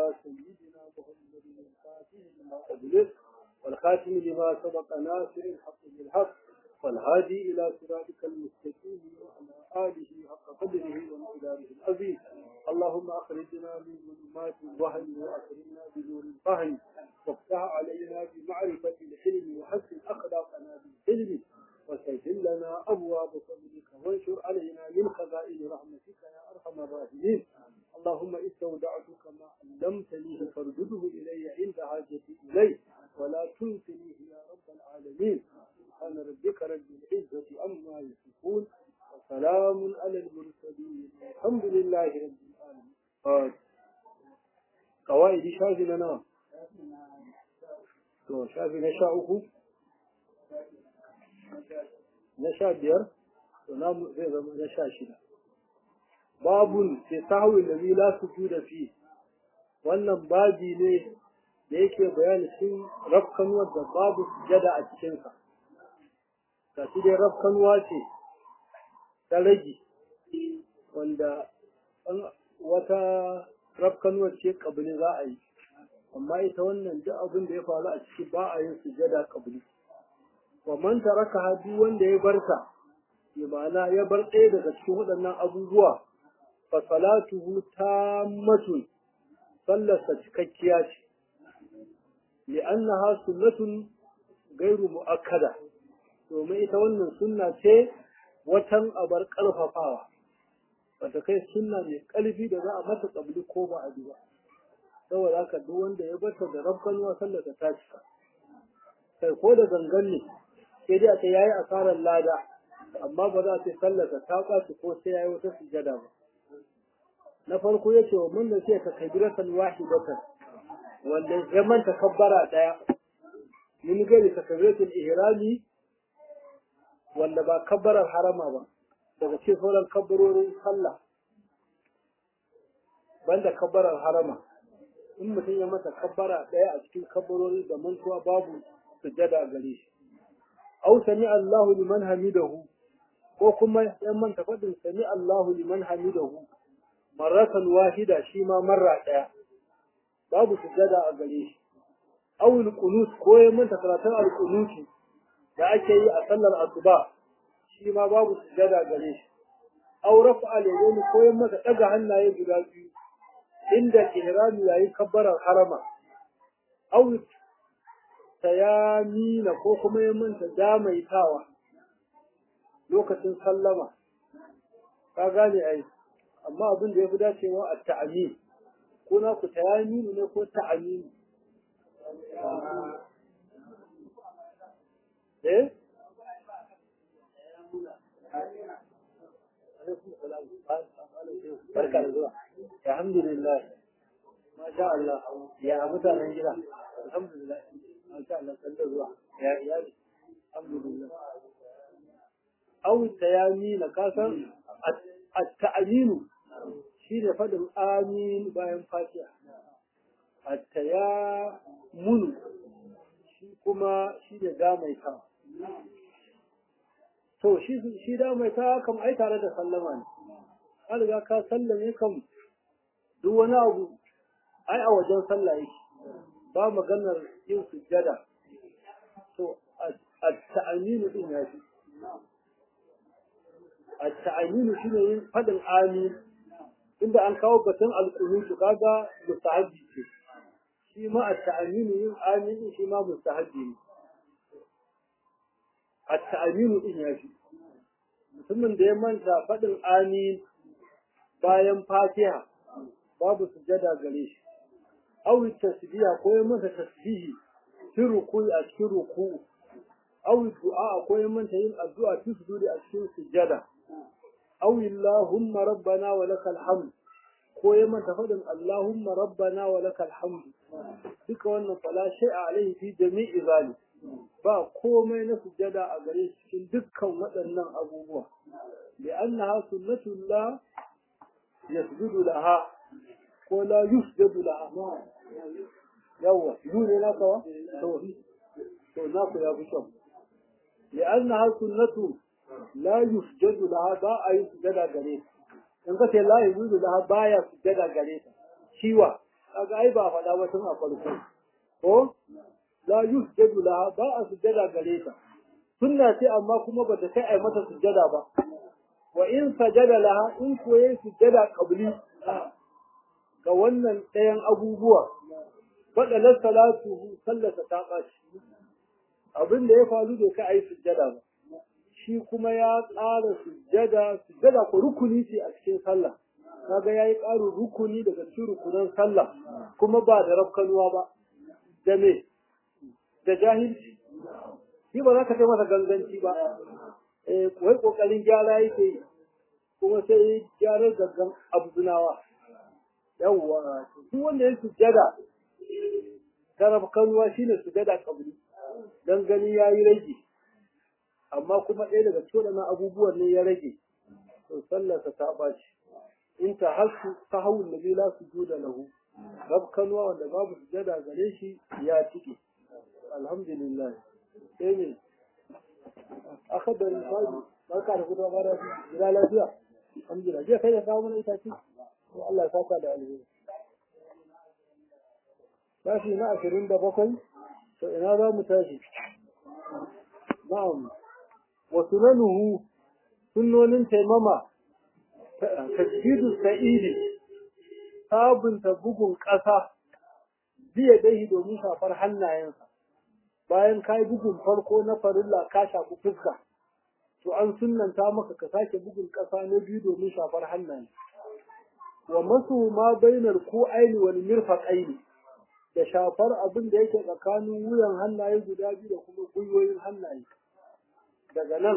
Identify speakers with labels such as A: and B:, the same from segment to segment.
A: على سيدنا محمد الفاتح لما أغلق والخاتم لما سبق ناصر الحق بالحق والهادي إلى صراطك المستقيم وعلى آله حق قدره ومقداره العظيم اللهم أخرجنا من ظلمات الوهم وأكرمنا بنور الفهم وافتح علينا بمعرفة الحلم وحسن أخلاقنا بالحلم وسهل لنا أبواب فضلك وانشر علينا من خزائن رحمتك يا أرحم الراحمين اللهم استودعتك ما علمتني فارجده إلي عند حاجتي إليه ولا تنسنيه يا رب العالمين سبحان ربك رب العزة عما يصفون وسلام على المرسلين الحمد لله رب العالمين قواعد شافي لنا to shafi na sha uku na sha biyar to namu zai zama na sha shida babun ke sahwi da la su da fi wannan babi ne da yake bayani cikin rafkanuwar da babu sujada a cikinsa ga shi dai rafkanuwa ce ta rage wanda wata rafkanuwar ce kabili za a yi amma ita wannan duk abin da ya faru a ciki ba a yin sujada kabili wa man taraka hadu wanda ya barta ya ma'ana ya bar ɗaya daga cikin waɗannan abubuwa fa salatuhu tammatun sallarsa cikakkiya ce li'annaha sunnatun gairu mu'akkada domin ita wannan sunna ce watan abar ƙarfafawa bata kai sunna mai ƙarfi da za a mata ƙabli ko ba a ba saboda haka duk wanda ya bata da rabkanuwa sallar ta cika kai ko da gangan ne sai dai aka yayi asarar lada amma ba za a ce sallar ta ɓaci ko sai yayi wata sujada ba na farko ya ce wa mun da sai ka kabiratan wahidatan wanda ya manta kabbara daya min gari takabiratul ihrami wanda ba kabbarar harama ba daga cikin sauran kabbarorin sallah banda kabbarar harama in mutum ya mata kabbara daya a cikin kabbarori da mantuwa babu sujada gare shi aw sami Allahu liman hamidahu ko kuma ya manta fadin sami Allahu liman hamidahu marratan wahida shi ma marra daya babu sujada a gare shi aw al-qunut ko ya manta karatun al-qunuti da ake yi a sallar asuba shi ma babu sujada gare shi aw rafa al-yadayn ko ya manta daga hannaye guda biyu inda ihrami yayin kabbarar harama aw tayamina ko kuma ya manta damaitawa lokacin sallama ka gane ai amma abin da ya fi dacewa a ta'amin ko na ku tayaminu ne ko ta'aminu eh barka da zuwa alhamdulillah masha Allah ya mutanen gida alhamdulillah masha Allah san da zuwa ya iyali alhamdulillah aw tayamina kasan at-ta'minu shine fadin amin bayan fatiha at-tayamunu shi kuma shi da damaita to shi shi damaita kam ai tare da sallama ne an riga ka sallame kam duk wani abu ai a wajen sallah yake ba maganar yin sujjada to at-ta'minu din ya fi at-ta'minu shine yin fadin amin inda an kawo batun al-qunut kaga mustahabbi ce shi ma at-ta'minu yin amin shi ma mustahabbi ne at-ta'minu din ya fi mutumin da ya manta fadin amin bayan fatiha babu sujjada gare shi aw tasbiha ko ya manta tasbihi fi ruku'i a cikin ruku'u aw du'a ko ya manta yin addu'a fi sujudi a cikin sujjada aw allahumma rabbana wa lakal hamd ko ya manta fadin allahumma rabbana wa lakal hamd duka wannan fala shay'a alaihi fi jami'i zalik ba komai na sujjada a gare shi cikin dukkan waɗannan abubuwa li'annaha sunnatullah yasjudu laha ko la yusjadu laha yawa yu ne na kawa to to na ku ya fi kyau li'annaha sunnatu la yusjadu laha ba a yi sujada gare ta in ka ce la yusjadu laha baya sujada gare ta ciwa kaga ai ba faɗa ba tun a farko ko la yusjadu laha ba a sujjada gare ta sunna ce amma kuma ba ta kai ai mata sujjada ba wa in sajada laha in ko yayi sujjada qabli ga wannan ɗayan abubuwa fadalar salatu sallata ta ɓaci abin da ya faru bai kai ai sujjada ba shi kuma ya ƙara sujjada sujjada ko rukuni ce a cikin sallah kaga yayi ƙarin rukuni daga cikin rukunan sallah kuma ba da rafkanuwa ba da me da jahilci shi ba za ka kai masa ganganci ba eh wai kokarin gyara yake yi kuma sai gyarar gaggan abdunawa yawwa duk wanda ya sujjada ta rafkanuwa shine sujjada kabri dan gani yayi rage amma kuma ɗaya daga cikin waɗannan abubuwan ne ya rage to sallarsa ta ɓaci in ta hasu ta hawun nabi la su juda lahu rafkanuwa wanda babu sujada gare shi ya cike alhamdulillah sai ne akadarin sabi barka da fitowa bara gida lafiya alhamdulillah je kai da kawo mana itace to Allah ya saka da alheri tashi na ashirin da bakwai to ina za mu tashi na'am wa sunanuhu sunnonin taimama tasjidu sa'idi sabunta bugun ƙasa biya dahi domin shafar hannayensa bayan ka yi bugun farko na farilla ka shafi fuska to an sunnanta maka ka sake bugun ƙasa na biyu domin shafar hannaye wa masu ma bainar ko aini wani mirfaƙaini da shafar abin da yake tsakanin wuyan hannaye guda biyu da kuma gwiwoyin hannaye daga nan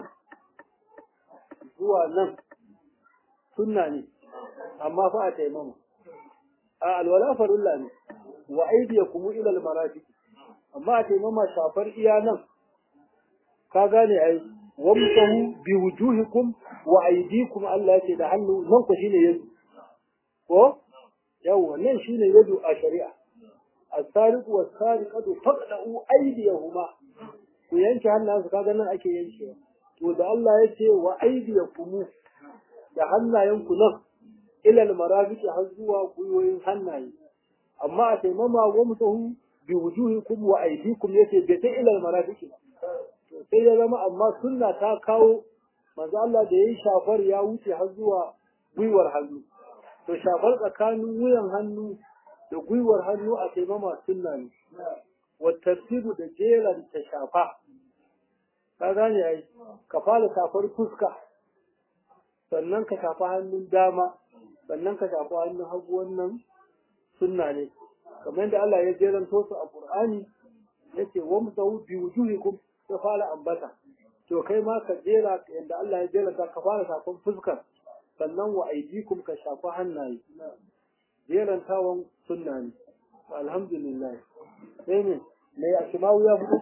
A: zuwa nan sunna ne amma fa a taimama a alwala farilla ne wa aidiyakum ila almarafiq amma a taimama shafar iya nan ka gane ai wamsahu bi wujuhikum wa aydikum Allah yake da hannu nan ku shine yadu ko yawa nan shine yadu a shari'a as-sariqu was-sariqatu faqdu aydiyahuma ku yanke hannayensu kaga nan ake yankewa to da Allah ya ce wa aydiyakum da hannayenku nan ilal marafiqi har zuwa gwiwoyin hannaye amma a taimama wa mutahu bi wujuhikum wa aydikum yace bai ta ilal marafiqi to sai ya zama amma sunna ta kawo manzo Allah da yayi shafar ya wuce har zuwa gwiwar hannu to shafar tsakanin wuyan hannu da gwiwar hannu a taimama sunna ne wa tartibu da jeran ta shafa ka gane ai ka fara shafar fuska sannan ka shafa hannun dama sannan ka shafa hannun hagu wannan sunna ne kamar yadda Allah ya jeranto su a Qur'ani yace wa musawu bi wujuhikum ta fara ambata to kai ma ka jera yadda Allah ya jeranta ka fara shafan fuskar sannan wa aidikum ka shafa hannaye jerantawan sunna ne alhamdulillah sai ne me ya kimawu ya fito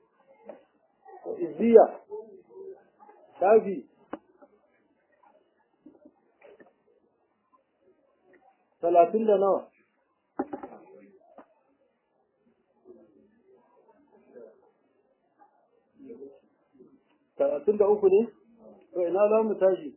A: izziya shafi talatin da nawa talatin da uku ne to ina za mu tashi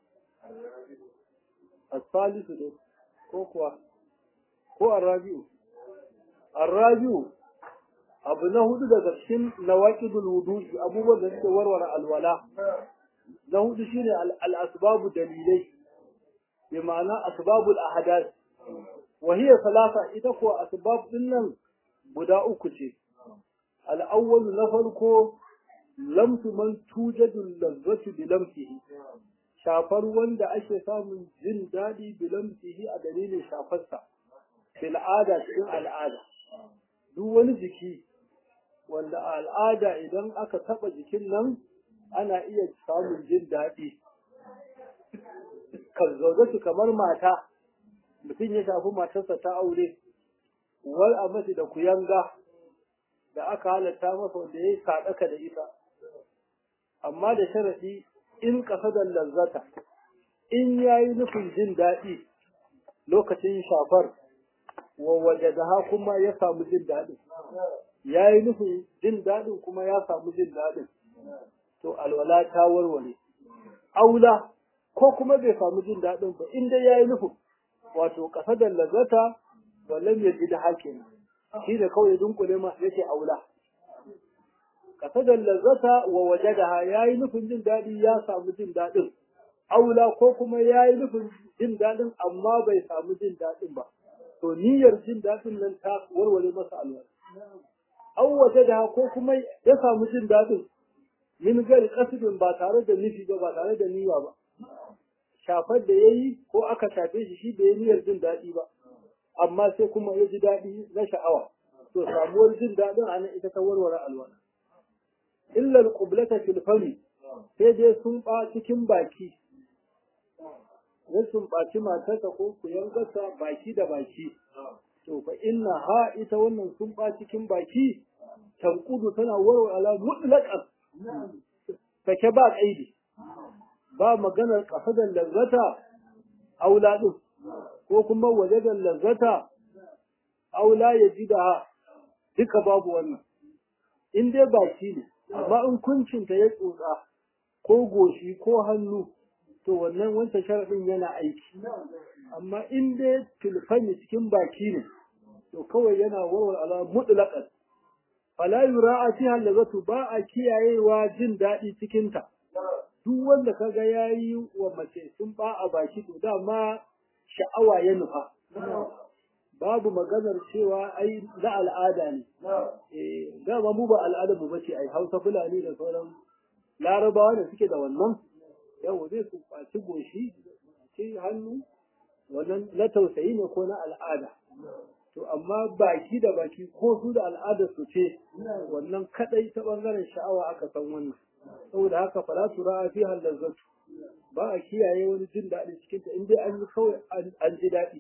A: asalisu ne ko kuwa ko arrabi'u arrabi'u abu na hudu daga cikin nawaqidul wudu'i abubuwan da suke warware alwala na hudu shine al-asbabu dalilai bi ma'ana asbabul ahadath wa hiya salasa ita ko asbab din nan guda uku ce al-awwal na farko lamsu man tujadu lazzatu bi lamsihi shafar wanda ake samun jin daɗi bi lamsihi a dalilin shafarsa fil ada cikin al'ada duk wani jiki wanda a al'ada idan aka taɓa jikin nan ana iya samun jin daɗi kan zaune kamar mata mutum ya shafi matarsa ta aure wal a mace da kuyanga da aka halatta masa wanda ya yi saɗaka da ita amma da sharaɗi in ƙasa da lazzata in ya yi nufin jin daɗi lokacin shafar wa waje da kuma ya samu jin daɗin ya yi nufin jin daɗin kuma ya samu jin daɗin to alwala ta warware aula ko kuma bai samu jin daɗin ba in dai ya yi nufin wato ƙasa da lazzata wallan ya ji da hakin shi da kawai dunkule ma yace aula kasadar lazzata wa wajadaha yayi nufin jin dadi ya samu jin dadin aula ko kuma yayi nufin jin dadin amma bai samu jin dadin ba to niyyar jin dadin nan ta warware masa alwala aw wajadaha ko kuma ya samu jin dadin min gari kasibin ba tare da nufi ba ba tare da niyya ba shafar da yayi ko aka shafe shi shi bai niyyar jin dadi ba amma sai kuma ya ji dadi na sha'awa to samuwar jin dadin anan ita ta warware alwala illa alqublata fil fami sai dai sun ba cikin baki ya sun baci matarsa ko kuyan gasa baki da baki to fa inna ha ita wannan sun ba cikin baki tankudu tana warware ala mutlaqan sake ba kaidi ba maganar kasadar lazzata aula din ko kuma wajadan lazzata aula ya ji da duka babu wannan in dai baki ne amma in kuncinta ya tsotsa ko goshi ko hannu to wannan wancan sharaɗin yana aiki amma in dai tilfani cikin baki ne to kawai yana warware ala mutlaqan fala yura'a fiha lazatu ba a kiyayewa jin daɗi cikin ta duk wanda kaga yayi wa mace sun ba a baki to dama sha'awa ya nufa babu maganar cewa ai na al'ada ne eh dama mu ba al'adar mu bace ai Hausa Fulani da sauran Larabawa da suke da wannan yau zai su kwaci goshi ci hannu wannan na tausayi ne ko na al'ada to amma baki da baki ko su da al'adar su ce wannan kadai ta bangaren sha'awa aka san wannan saboda haka fala tura fi halazzatu ba a kiyaye wani jin daɗi cikin ta in dai an yi kawai an ji daɗi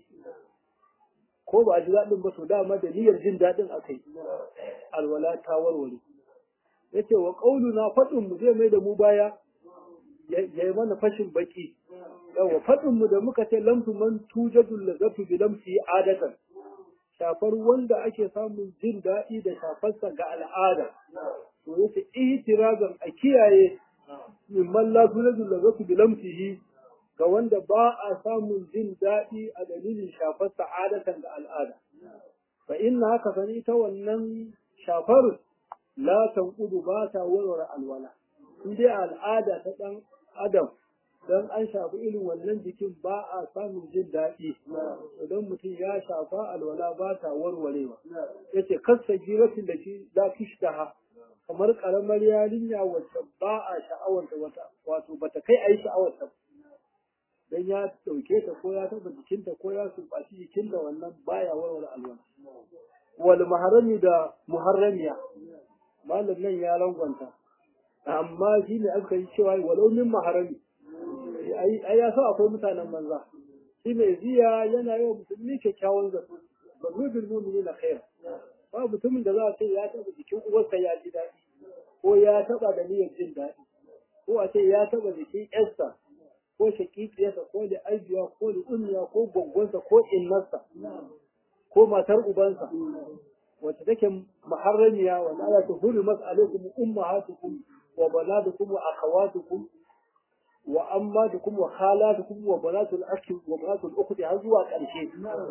A: ko ba a ji daɗin ba to dama da niyyar jin daɗin aka yi alwala ta warware yace wa qauluna faɗin mu zai mai da mu baya ya yi mana fashin baki yawa faɗin mu da muka ce lamtu man tujadul lazatu bi lamsi adatan shafar wanda ake samun jin daɗi da shafarsa ga al'ada to yace ihtirazan a kiyaye mimman la tujadul lazatu bi lamsihi ga wanda ba a samun jin daɗi a dalilin shafarsa adatan ga al'ada fa inna haka sani ta wannan shafar la tanqudu ba ta warware alwala in dai al'ada ta ɗan adam don an shafi irin wannan jikin ba a samun jin daɗi idan mutum ya shafa alwala ba ta warwarewa ya ce kasa giratin da shi za ha kamar ƙaramar yarinya wacce ba a sha'awarta wata wato bata kai a yi sha'awarta don ya ɗauke ta ko ya taɓa jikinta ko ya sumbaci jikinta wannan baya warware alwala wal muharrami da muharramiya malam nan ya rangwanta amma shi ne aka yi cewa walau min maharami ai ya so akwai mutanen banza shi mai ziya yana yawa musulmi kyakkyawan zato ba mu bil mu'mini na khair ba mutumin da za a ce ya taba jikin uwarsa ya ji daɗi ko ya taba da niyyar jin daɗi ko a ce ya taba jikin yarsa ko shakikiyarsa ko da aibiya ko da ummiya ko gwangwansa ko innarsa ko matar ubansa wacce take muharramiya wa la tuhrimat alaikum ummahatukum wa banadukum wa akhawatukum wa ammatukum wa khalatukum wa banatul akhi wa banatul ukhti har zuwa ƙarshe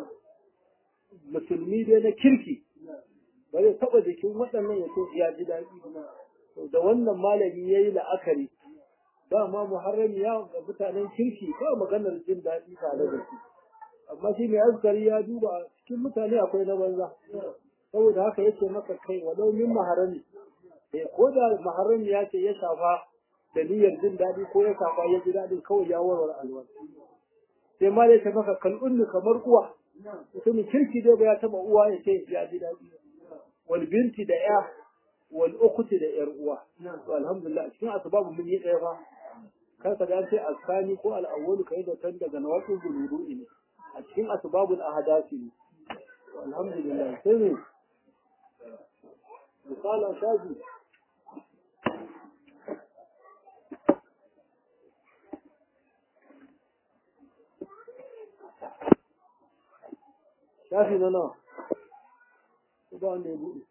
A: musulmi dai na kirki ba zai taɓa jikin waɗannan ya so ya ji daɗi da wannan malami ya yi la'akari ba ma muharrami ya ga mutanen kirki ba maganar jin daɗi tare da su amma shi mai askari ya duba cikin mutane akwai na banza saboda haka yace maka kai walau min maharami eh ko da maharami ya ce ya shafa da niyyar jin daɗi ko ya shafa ya ji daɗin kawai ya warware alwala sai ma dai ta maka kal'unni kamar uwa mutumin kirki dai ba ya taɓa uwa ya ce ya ji daɗi wal binti da ya wal ukhti da yar uwa to alhamdulillah cikin asbabu mun yi ɗaya fa kar ka ga sai asani ko al-awwal kai da tan daga nawaqul wudu'i ne a cikin asbabul ahadasi ne alhamdulillah sai ne misalan shafi shafi na nawa ba wanda ya buɗe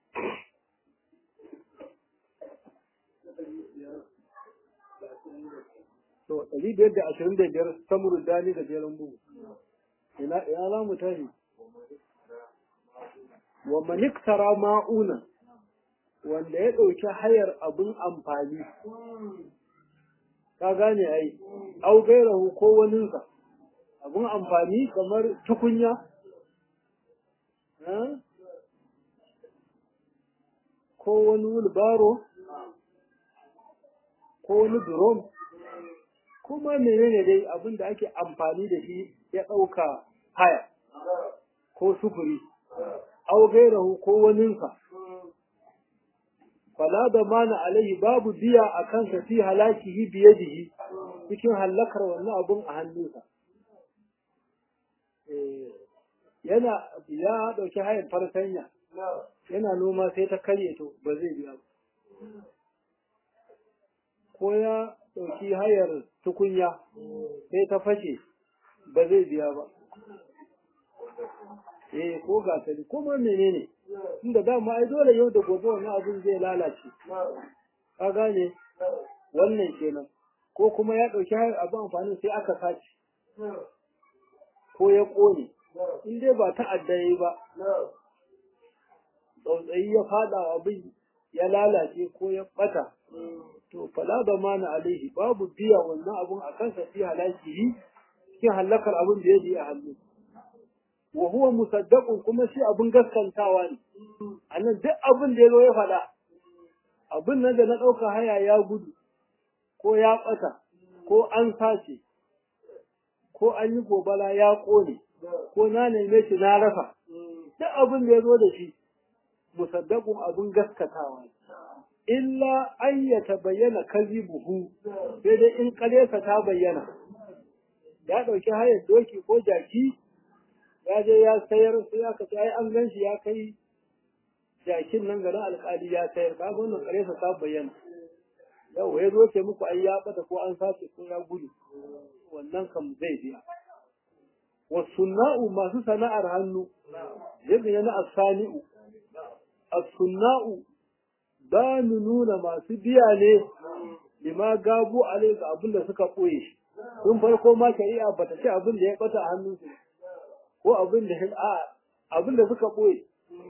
A: to ɗari biyar da ashirin da biyar samuru dani da jerin bugu ina ina za mu tashi wa maniktara ma'una wanda ya ɗauki hayar abin amfani ka gane ai au gairahu ko waninsa abin amfani kamar tukunya ko wani wulbaro ko wani drum kuma menene dai abin da ake amfani da shi ya ɗauka haya ko sufuri au gairahu ko waninsa fala da mana alaihi babu biya a kansa fi halakihi biyadihi cikin hallakar wannan abun a hannunsa yana ya ɗauki hayan fartanya yana noma sai ta karye to ba zai biya ba ko ya ɗauki hayar tukunya sai ta fashe ba zai biya ba eh ko gasali ko ma menene inda dama ai dole yau da gobe wannan abin zai lalace ka gane wannan kenan ko kuma ya ɗauki hayar abin amfani sai aka sace ko ya ƙone in dai ba ta'adda yayi ba tsautsayi ya fada abin ya lalace ko ya bata to fala da mana alaihi babu biya wannan abun a kansa fi halakihi cikin halakar abin da ya ji a hannu wa huwa musaddaqun kuma shi abin gaskantawa ne anan duk abin da ya zo ya faɗa abin nan da na ɗauka haya ya gudu ko ya ɓata ko an sace ko an yi gobala ya ƙone ko na neme shi na rasa duk abin da ya zo da shi musaddaqun abin gaskatawa ne illa an ya tabayyana kazibuhu sai dai in ƙaryarsa ta bayyana ya ɗauki hayar doki ko jaki ya je ya sayar sai aka ce ai an gan shi ya kai jakin nan garin alƙali ya sayar ka wannan ƙaryarsa ta bayyana yau ya zo ce muku ai ya bata ko an sace ko ya gudu wannan kam zai biya wasunna'u masu sana'ar hannu yadda yana asani'u as-sunna'u ba mu nuna masu biya ne lima gabu alai ga abin da suka ɓoye shi tun farko ma shari'a ba ta ce abin da ya ɓata a hannunsu ko abin da a abin da suka ɓoye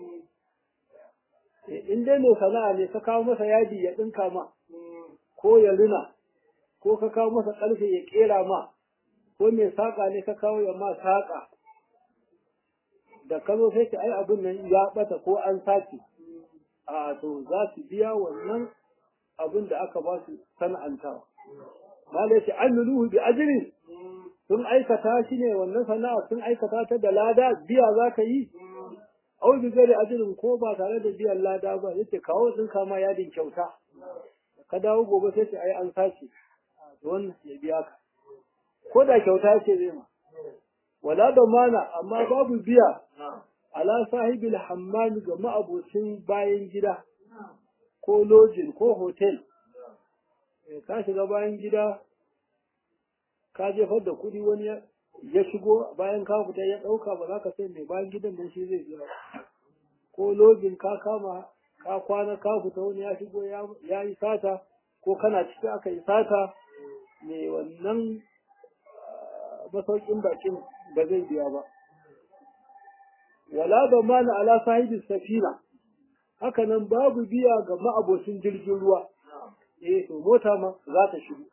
A: in dai mai sana'a ne ka kawo masa yadi ya ɗinka ma ko ya rina ko ka kawo masa ƙarfe ya ƙera ma ko mai saƙa ne ka kawo ya ma saƙa da ka zo sai ka ai abin nan ya ɓata ko an sace a to za su biya wannan abin da aka ba su sana'antawa. Mala yace amiluhu bi ajrin sun aikata shi ne wannan sana'a sun aikata ta da lada biya za ka yi au bi gari ajrin ko ba tare da biyan lada ba yace kawo sun kama yadin kyauta ka dawo gobe sai ce ai an sace wannan ya biya ka ko da kyauta ce zai ma wala da mana amma babu biya ala sahibil hammami ga ma'abocin bayan gida ko lojin ko hotel ka shiga bayan gida ka jefar da kuɗi wani ya shigo bayan ka fita ya ɗauka ba za ka sai mai bayan gidan nan shi zai biya ko lojin ka kama ka kwana ka fita wani ya shigo ya yi sata ko kana ciki aka yi sata mai wannan masaukin bakin ba zai biya ba wala da mana ala sahibi safina haka nan babu biya ga ma'abocin jirgin ruwa eh to mota ma za ta shigo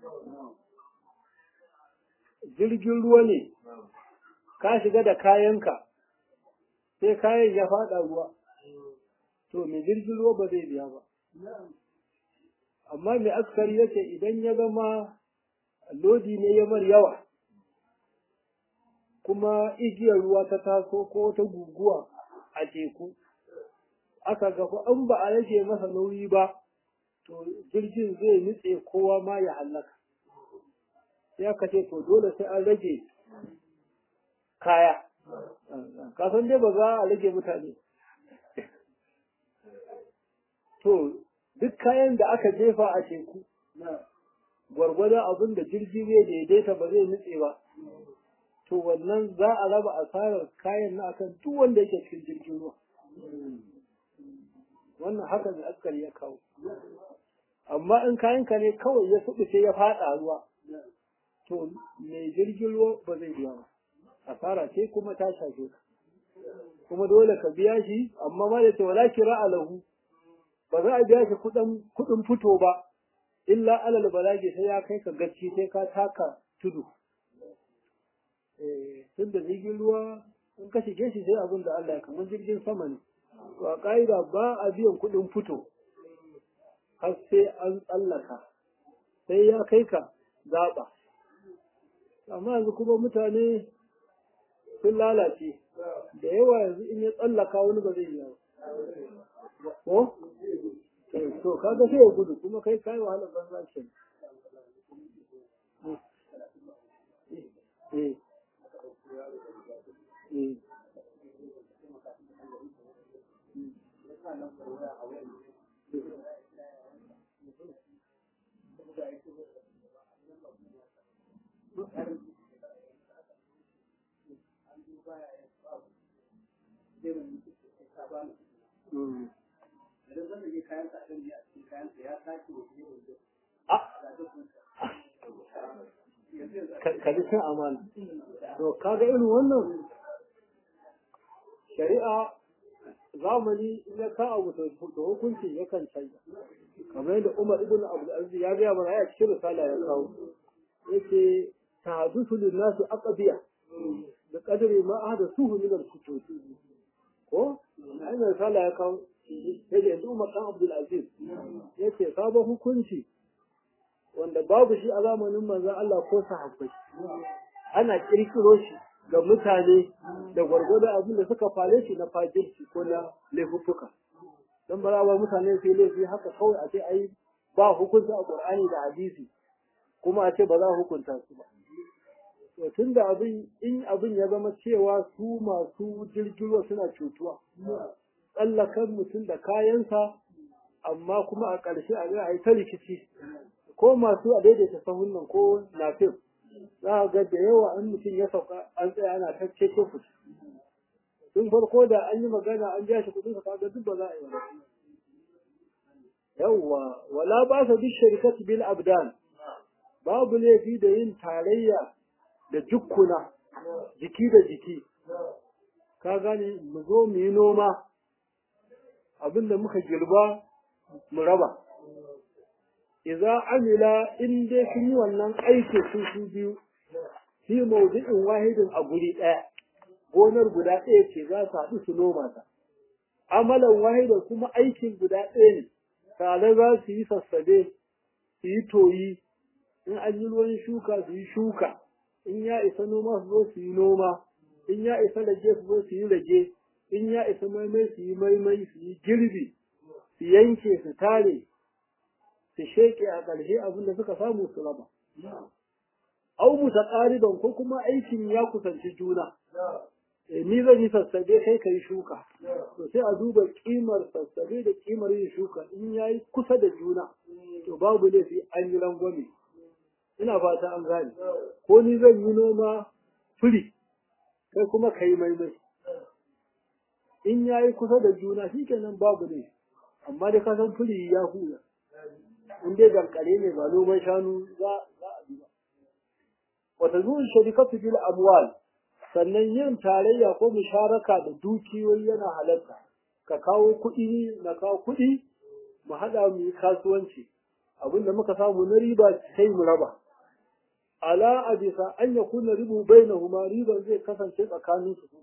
A: jirgin ruwa ne ka shiga da kayanka sai kayan ya fada ruwa to mai jirgin ruwa ba zai biya ba amma mai askari yace idan ya zama lodi ne ya mar yawa kuma igiyar ruwa ta taso ko ta guguwa a teku aka gafa an ba a rage masa nauyi ba to jirgin zai nutse kowa ma ya hallaka sai aka ce to dole sai an rage kaya kasan dai ba za a rage mutane to duk kayan da aka jefa a teku gwargwadon abin da jirgi zai daidaita ba zai nutse ba to wannan za a raba asarar kayan na akan duk wanda yake cikin jirgin ruwa wannan haka ne askari ya kawo amma in kayanka ne kawai ya subuce ya fada ruwa to mai jirgin ruwa ba zai biya ba asara ce kuma ta shafe ka kuma dole ka biya shi amma ma da ce wala kira alahu ba za a biya shi kuɗin kuɗin fito ba illa alal balagi sai ya kai ka gaci sai ka taka tudu eh tun da jirgin ruwa in ka shige shi sai abin da Allah ya kamar jirgin sama ne to a ƙa'ida ba a biyan kuɗin fito har sai an tsallaka sai ya kai ka zaɓa amma yanzu kuma mutane sun lalace da yawa yanzu in ya tsallaka wani ba zai yi ba ko to kaga sai ya gudu kuma kai kai wahalar banza ce eh eh Mm. ka ji cin amana to kaga irin wannan shari'a zamani ya ka abu da hukunci yakan canza kamar yadda Umar ibn Abdul Aziz ya gaya mana a cikin risala ya kawo yace tahaddusu lin nasi aqbiya da qadri ma ahdathuhu min al-kutub ko ai risala ya kawo sai da yanzu Umar dan Abdul Aziz yace sabon hukunci wanda babu shi a zamanin manzon Allah ko sahabbai ana kirkiro shi ga mutane da gwargwado abin da suka fare shi na fajirci ko na laifuffuka don ba ba mutane sai laifi haka kawai a ce ai ba hukunta a Qur'ani da hadisi kuma a ce ba za a hukunta su ba to tunda abin in abin ya zama cewa su masu jirgin suna cutuwa tsallakan mutum da kayansa amma kuma a ƙarshe a ga ai ta rikici ko masu a daidaita sahun nan ko nafif za a ga da yawa an mutum ya sauka an tsaya ana ta cece ku tun farko da an yi magana an biya shi kudin sa kaga duk ba za a yi ba yawwa wala ba sa bi shirkati bil abdan babu laifi da yin tarayya da jukkuna jiki da jiki ka gane mu zo mu yi noma abinda muka girba mu raba idza amila in dai sun yi wannan aiki su su biyu fi mawdu'in wahidin a guri ɗaya gonar guda ɗaya ce za su haɗu su noma ta amalan wahidan kuma aikin guda ɗaya ne tare za su yi sassabe su yi toyi in an yi ruwan shuka su yi shuka in ya isa noma su zo su yi noma in ya isa rage su zo su yi rage in ya isa maimai su yi maimai su yi girbi su yanke su tare su sheke a ƙarshe abin da suka samu su raba. Au musa ƙariban ko kuma aikin ya kusanci juna. E, ni zan yi sassabe kai ka yi shuka. To sai a duba ƙimar sassabe da ƙimar yin shuka in ya yi kusa da juna. To babu laifi an yi rangwame. Ina fata an gane. Ko ni zan yi noma firi kai kuma ka yi maimai. In ya yi kusa da juna shi kenan babu laifi. Amma da ka san firi ya hula. in dai dankare ne ba noman shanu za a bi ba. Wata zuwan sharikatu bil amwal sannan yin tarayya ko musharaka da dukiyoyi yana halatta. Ka kawo kuɗi na kawo kuɗi mu haɗa mu yi kasuwanci. Abinda muka samu na riba sai mu raba. Ala a bisa an ya kuna ribu bai na huma riban zai kasance tsakanin su.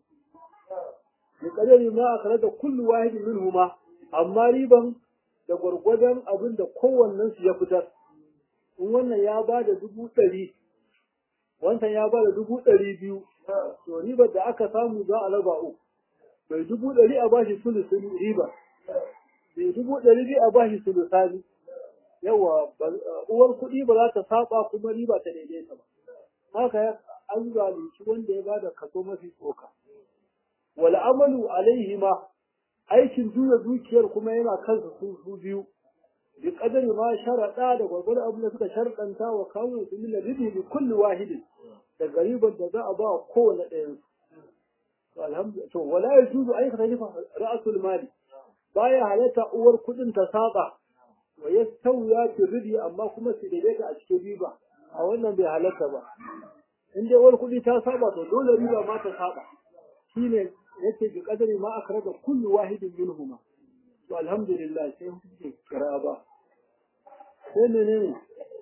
A: Mu kadari ma a da kullu wahidin min huma amma riban da gwargwadon abin da kowannen su ya fitar in wannan ya ba da dubu ɗari wancan ya ba da dubu ɗari biyu to ribar da aka samu za a raba uku mai dubu ɗari a bashi sulusun riba mai dubu ɗari biyu a bashi sulusani yawa uwar kuɗi ba za ta saba kuma riba ta daidaita ba haka an zalunci wanda ya ba da kaso mafi tsoka wal amalu alaihi ma aikin juya dukiyar kuma yana kansu su su biyu bi kadari ma sharaɗa da gwargwado abin da suka sharɗanta wa kawo su min ribi bi kulli wahidin da garibar da za a ba wa kowane ɗayan su alhamdulillah to wala yajuzu ay khalifa ra'sul mali baya halatta uwar kuɗin ta saba wa yastawiya fi ribi amma kuma su daidaita a cikin riba a wannan bai halatta ba in dai uwar kuɗi ta saba to dole riba ma ta saba shine yace bi qadari ma akhraja kullu wahidin minhuma to alhamdulillah sai kuke kira ba sai menene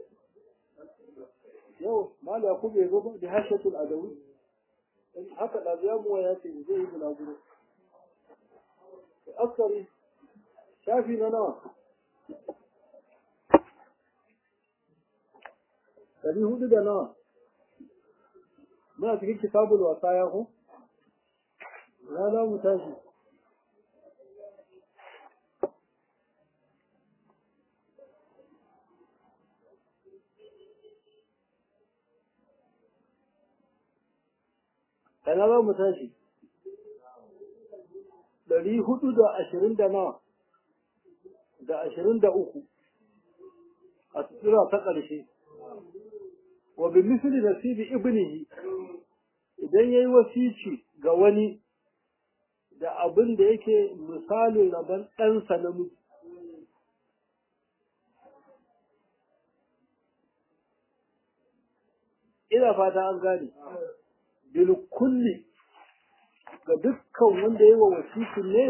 A: yau mala yakub ya zo da hashatul adawi haka da ya mu ya ce zai yi bulaguro askari shafi na nawa ɗari hudu da nawa muna cikin kitabul wasaya ko na za mu tashi kana za mu tashi ɗari hudu da ashirin da nawa da ashirin da uku a tsira ta ƙarshe wa bi misli nasibi ibnihi idan yayi wasici ga wani da abin da yake misalin rabon ɗansa namiji ina fata an gane bil kulli ga dukkan wanda yayi wa wasicin ne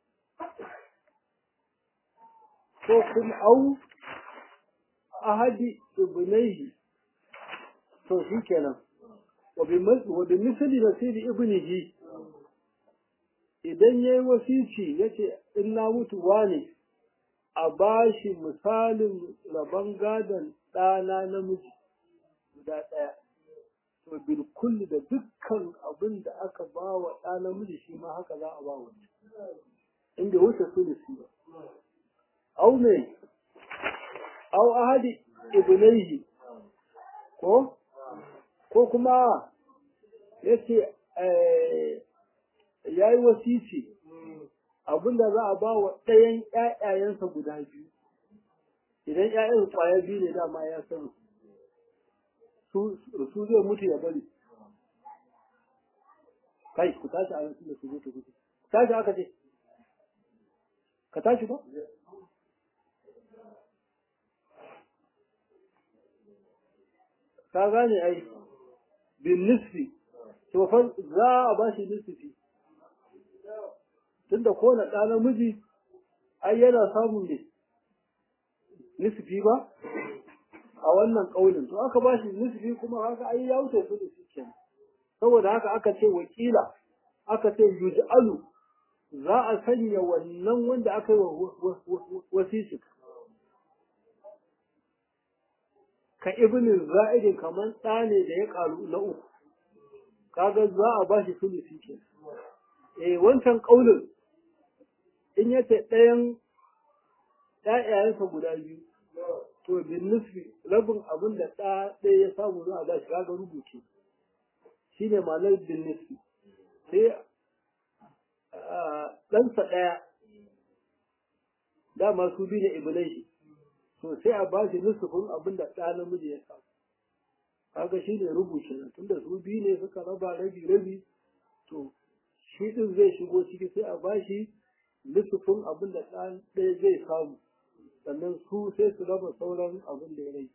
A: ko kuma au ahadi ibnaihi to shi kenan wa bi misali nasibi ibnihi idan yayi wasici yace in na mutu wane a bashi misalin rabon gadon ɗana namiji guda ɗaya to bil kulli da dukkan abin da aka ba wa ɗa namiji shi ma haka za a ba wa inda wuce su da ba au ne au ahadi ibnaihi ko ko kuma yace ya yi wasici abinda za a ba wa ɗayan ƴaƴayensa guda biyu idan ƴaƴan ƙwaya biyu ne dama ya sani su zai mutu ya bari kai ku tashi a yanzu da su zo ta gudu tashi aka ce ka tashi ba ka gane ai bin nisfi to fa za a ba shi nisfi tunda ko na ɗa namiji ai yana samun ne nisfi ba a wannan ƙaunin to aka ba shi nisfi kuma haka ai ya wuce su da shi kenan saboda haka aka ce wakila aka ce yuj'alu za a sanya wannan wanda aka yi wa wasisi ka ibnin za'idin kamar ɗa ne da ya ƙaru na uku kaga za a ba shi sulusi ke eh wancan ƙaunin in ya ce ɗayan ɗayayensa guda biyu to bin nufi rabin abin da ɗa ɗaya ya samu za a ba shi kaga rubuce shi ne ma'anar bin nufi sai ɗansa ɗaya dama su bi ne ibnai to sai a ba shi nusufin abin da ɗa namiji ya samu kaga shi ne rubuce nan tunda su biyu ne suka raba rabi rabi to shi ɗin zai shigo ciki sai a ba shi nusufin abin da ɗa ɗaya zai samu sannan su sai su raba sauran abin da ya rai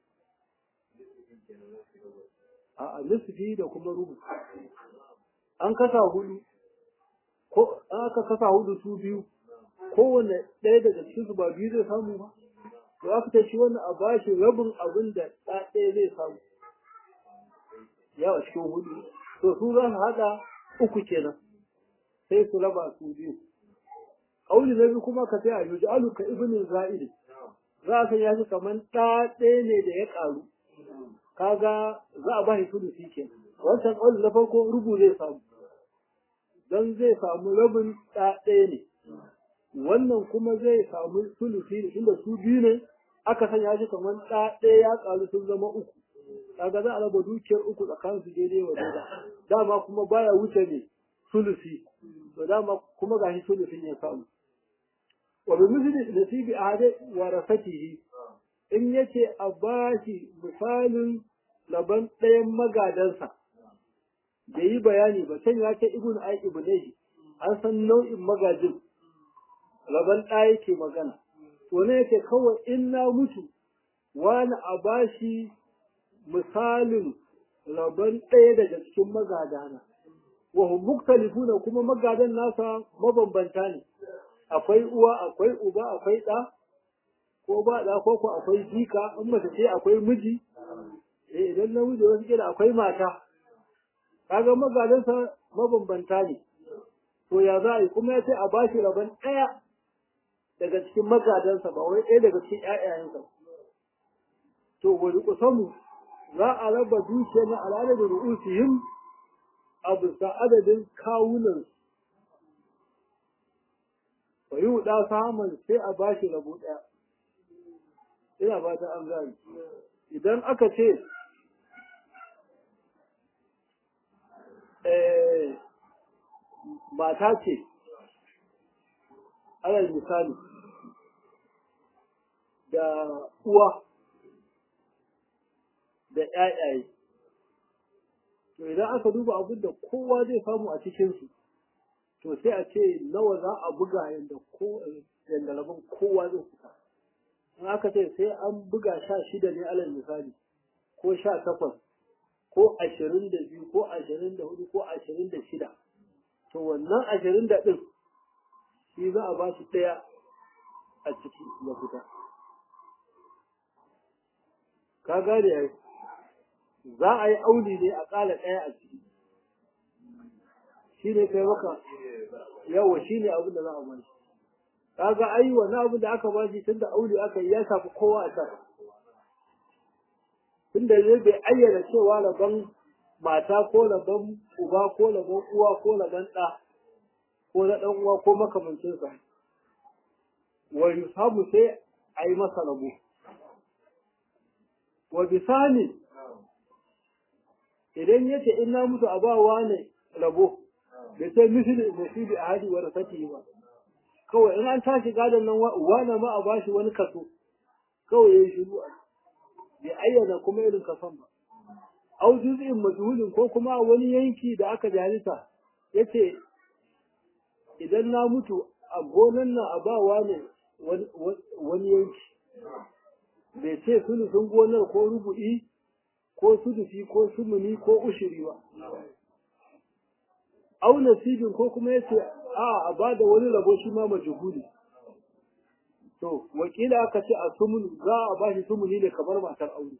A: a nusufi da kuma rubu an kasa hudu ko an aka kasa hudu su biyu kowane ɗaya daga cikin su ba biyu zai samu ba to aka ta shi wannan a bashi rabin abin da ɗa ɗaya zai samu yawa cikin hudu to su za su haɗa uku kenan sai su raba su biyu ƙauli na biyu kuma ka sai a yuji aluka ibnin za'id za a san ya shi kamar ɗa ɗaya ne da ya ƙaru kaga za a bashi sulusi kenan wancan ƙauli na farko rubu zai samu don zai samu rabin ɗa ɗaya ne wannan kuma zai samu sulusi ne inda su biyu ne aka sanya shi kamar ɗa ɗaya ya ƙaru sun zama uku kaga za a raba dukiyar uku tsakanin su daidai wa daida dama kuma baya wuce ne sulusi to dama kuma gashi sulusin ya samu wa bi misli nasibi ahadi wa rasatihi in yace a bashi misalin laban ɗayan magadansa da yi bayani ba can ya ce ibnu ai ibnai an san nau'in magajin laban ɗaya yake magana to ne yake kawai in na mutu wani a bashi misalin rabon ɗaya daga cikin magadana wa hum muktalifuna kuma magadan nasa mabambanta ne akwai uwa akwai uba akwai ɗa ko ba ɗa ko ko akwai jika in mace ce akwai miji eh idan namiji wasu kila akwai mata kaga magadansa mabambanta ne to ya za a yi kuma ya ce a bashi rabon ɗaya daga cikin magadansa ba wai ɗaya daga cikin ƴaƴayensa to wani kusamu za a raba dukiya na al'adar ru'usihim a bisa adadin kawunan fa yi wuɗa samun sai a bashi rabo ɗaya ina ba ta an gani idan aka ce mata ce alal misali da uwa da ƴaƴaye to idan aka duba abin da kowa zai samu a cikinsu to sai a ce nawa za a buga yadda ko yadda rabon kowa zai fita in aka ce sai an buga sha shida ne alal misali ko sha takwas ko ashirin da biyu ko ashirin da hudu ko ashirin da shida to wannan ashirin da ɗin shi za a ba shi ɗaya a ciki ya fita ka gane ya za a yi auli ne a ƙala ɗaya a ciki shi ne kai maka yawa shi ne abin da za a ba shi kaga ai wannan abin da aka ba shi tun da auli aka yi ya shafi kowa a can tun da zai bai ayyana cewa rabon mata ko rabon uba ko rabon uwa ko rabon ɗa ko na ɗan uwa ko makamancinsa wa yusabu sai a yi masa rabo wa bisani idan yace in na mutu a bawa ne rabo bai sai misali nasibi a hadi wa rasati ba kawai in an tashi gadon nan wani ma a bashi wani kaso kawai yayi shiru a bai ayyana kuma irin kason ba au juz'in majhulin ko kuma wani yanki da aka jalisa yace idan na mutu a gonan nan a bawa ne wani yanki bai ce sulusun gonar ko rubu'i ko sudufi ko sumuni ko ushiri ba au nasibin ko kuma yace a a bada wani rabo shi ma majhuli to wakila aka ce a sumun za a bashi sumuni ne kamar matar aure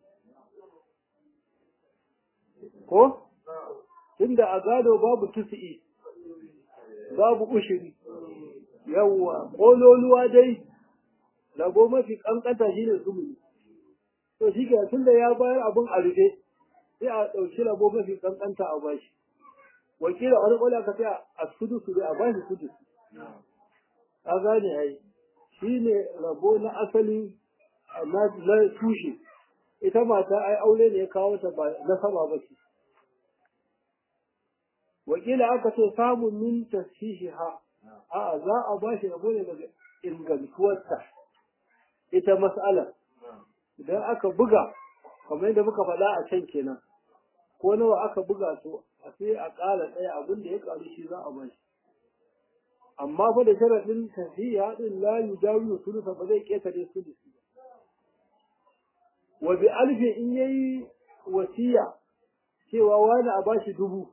A: ko tunda a gado babu tusi'i babu ushiri yawwa kololuwa dai rabo mafi kankanta shine sumuni to shi ke tunda ya bayar abin a rufe sai a ɗauki rabo mafi kankanta a bashi wakila wani kwallo ka sai a sudu su a bashi sudu a gane ai shi ne rabo na asali na tushe ita mata ai aure ne ya kawo ta ba na sama ba ce wakila aka ce samun min tashiha a za a bashi rabo ne daga ingantuwarta ita mas'alar idan aka buga kamar yadda muka faɗa a can kenan ko nawa aka buga to a sai a ƙara ɗaya abin da ya ƙaru shi za a ba shi amma fa da sharaɗin tafiya ɗin la yujawiyu sulusa ba zai ƙetare sulusi ba wa bi alfi in yayi wasiya cewa wani a bashi dubu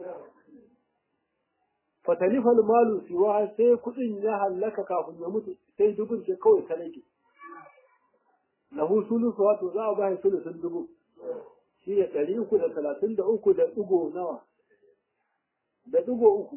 A: fatalifal malu siwa sai kuɗin ya hallaka kafin ya mutu sai dubun ce kawai ta rage lahu sulusu wato za a ba shi sulusun dubu shi ne ɗari uku da talatin da uku da ɗigo nawa da ɗigo uku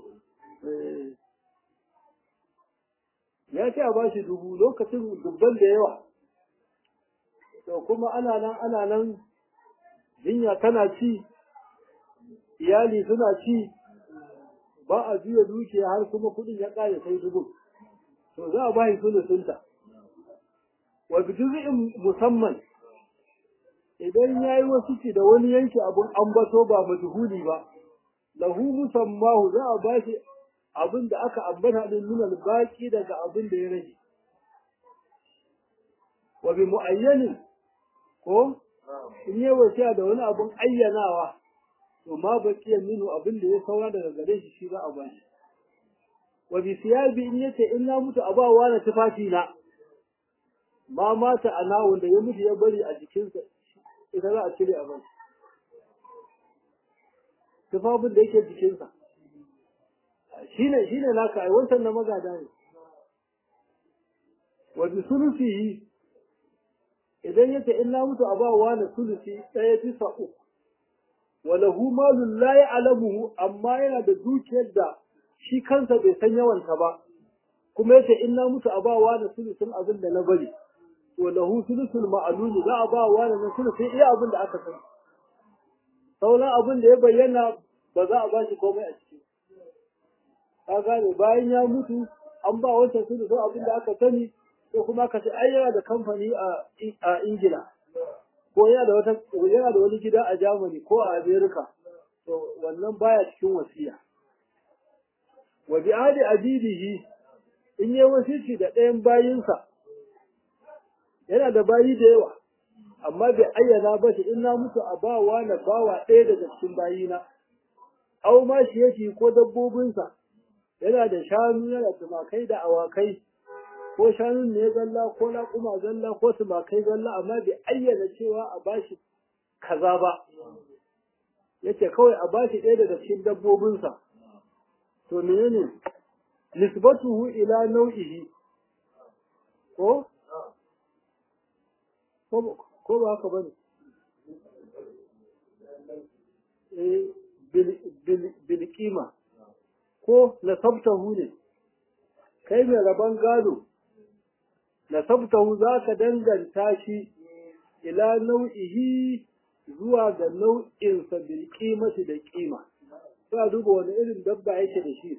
A: ya ce a ba shi dubu lokacin dubban da yawa to kuma ana nan ana nan jinya tana ci iyali suna ci ba a juya dukiya har kuma kuɗin ya ƙare sai dubu to za a ba shi sulusunta wa bijuz'in musamman idan yayi wasu ci da wani yanki abun ambato ba majhuli ba lahu musammahu za a bashi abin da aka ambata din nuna baki daga abin da ya rage wa bi muayyanin ko in yi wasiya da wani abun ayyanawa to ma baqiyan minhu abin da ya saura daga gare shi shi za a bashi wa bi siyabi in yace in na mutu abawa na tufafi na ma mata a nawon da ya mutu ya bari a jikinsa ita za a cire a bai tufafin da yake jikinsa shine shine naka ai wancan na magada ne wa bi sulusihi idan yace in na mutu a ba wa na sulusi ɗaya bisa uku wa lahu malun la ya'lamuhu amma yana da dukiyar da shi kansa bai san yawanta ba kuma yace in na mutu a ba wa na sulusin abin da na bari to lahu sulusul ma'lum za a ba wa na sulusin iya abin da aka san sauran abin da ya bayyana ba za a ba shi komai a ciki ka gane bayan ya mutu an ba wancan sulusin abin da aka sani ko kuma ka ce ai yana da kamfani a Ingila ko yana da wata yana da wani gida a Germany ko a America to wannan baya cikin wasiya wa bi adi abidihi in yi wasici da ɗayan bayinsa yana da bayi da yawa amma bai ayyana ba shi in na mutu a bawa na bawa ɗaya daga cikin bayina au ma shi yake ko dabbobinsa yana da shanu yana da tumakai da awakai ko shanun ne zalla ko laƙuma zalla ko tumakai zalla amma bai ayyana cewa a bashi kaza ba yace kawai a bashi ɗaya daga cikin dabbobinsa to menene nisbatuhu ila nau'ihi ko ko ba haka bane eh bil bil bil qima ko nasabtahu ne kai mai rabon gado nasabtahu za ka danganta shi ila nau'ihi zuwa ga nau'insa bil qimati da qima sai duba wani irin dabba yake da shi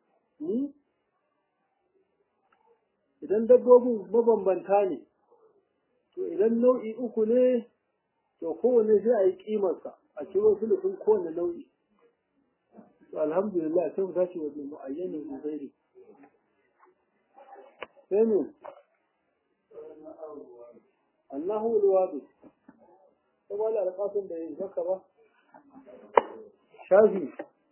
A: idan dabbobin mabambanta ne to idan nau'i uku ne to kowane sai a yi kimarsa a ciro sulufin kowane nau'i to alhamdulillah sai mu tashi wajen mu'ayyanin uzairi sai ne annahu alwadi ko ba la alqasim da yin zaka ba shafi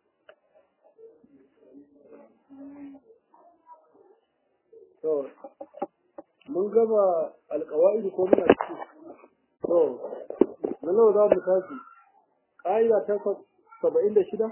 A: to mun gaba alƙawa'id ko muna ciki to na nawa za mu tashi ƙa'ida ta saba'in da shida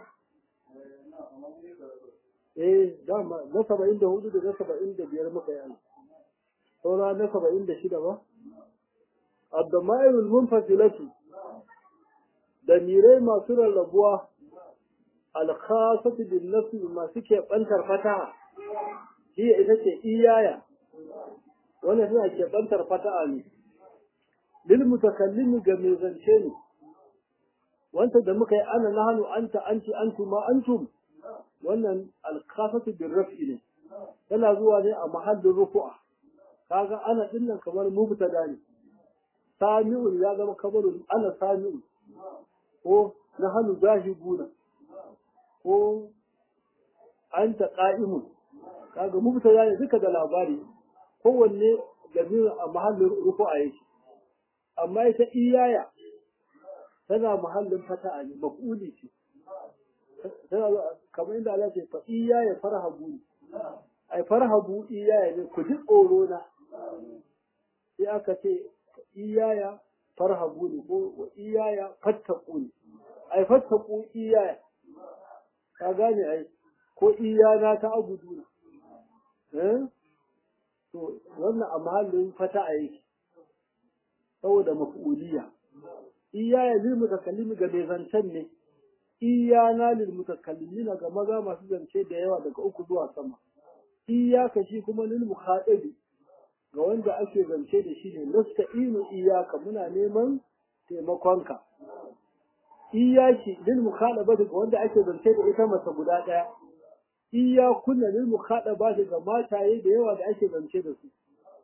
A: eh dama na saba'in da hudu da na saba'in da biyar muka yi saura na saba'in da shida ba abdamairul munfasilati da mirai masu rarrabuwa alkhasatu bin nafsi masu keɓantar fataha hiya ita ce iyaya wannan suna keɓantar fata'a ne lil mutakallimi ga mai zance ne wanda da muka yi ana nahanu anta anti antum ma antum wannan alkhasatu bin raf'i ne tana zuwa ne a mahallin rufu'a kaga ana dinnan kamar mubtada ne sami'un ya zama kabarun ana sami'un ko nahanu zahibuna ko anta qa'imun kaga mubtada ne duka da labari kowanne gamirin a mahallin rufu'a yake amma ita iyaya tana mahallin fata'a ne maf'uli ce tana kamar inda Allah ce fa iyaya farhabu ne ai farhabu iyaya ne ku ji tsoro na sai aka ce iyaya farhabu ne ko iyaya fattaku ne ai fattaku iyaya ka gane ai ko iyana ta abudu eh to wannan a mahallin fata'a yake saboda maf'uliya iyaya lil mutakallimi ga mai zancen ne iyana lil mutakallimina ga maza masu zance da yawa daga uku zuwa sama iyaka shi kuma lil mukhatabi ga wanda ake zance da shi ne nasta'inu iyaka muna neman taimakonka iyaki lil mukhatabati ga wanda ake zance da ita masa guda daya iyakunna lil mukhatabati ga mataye da yawa da ake zance da su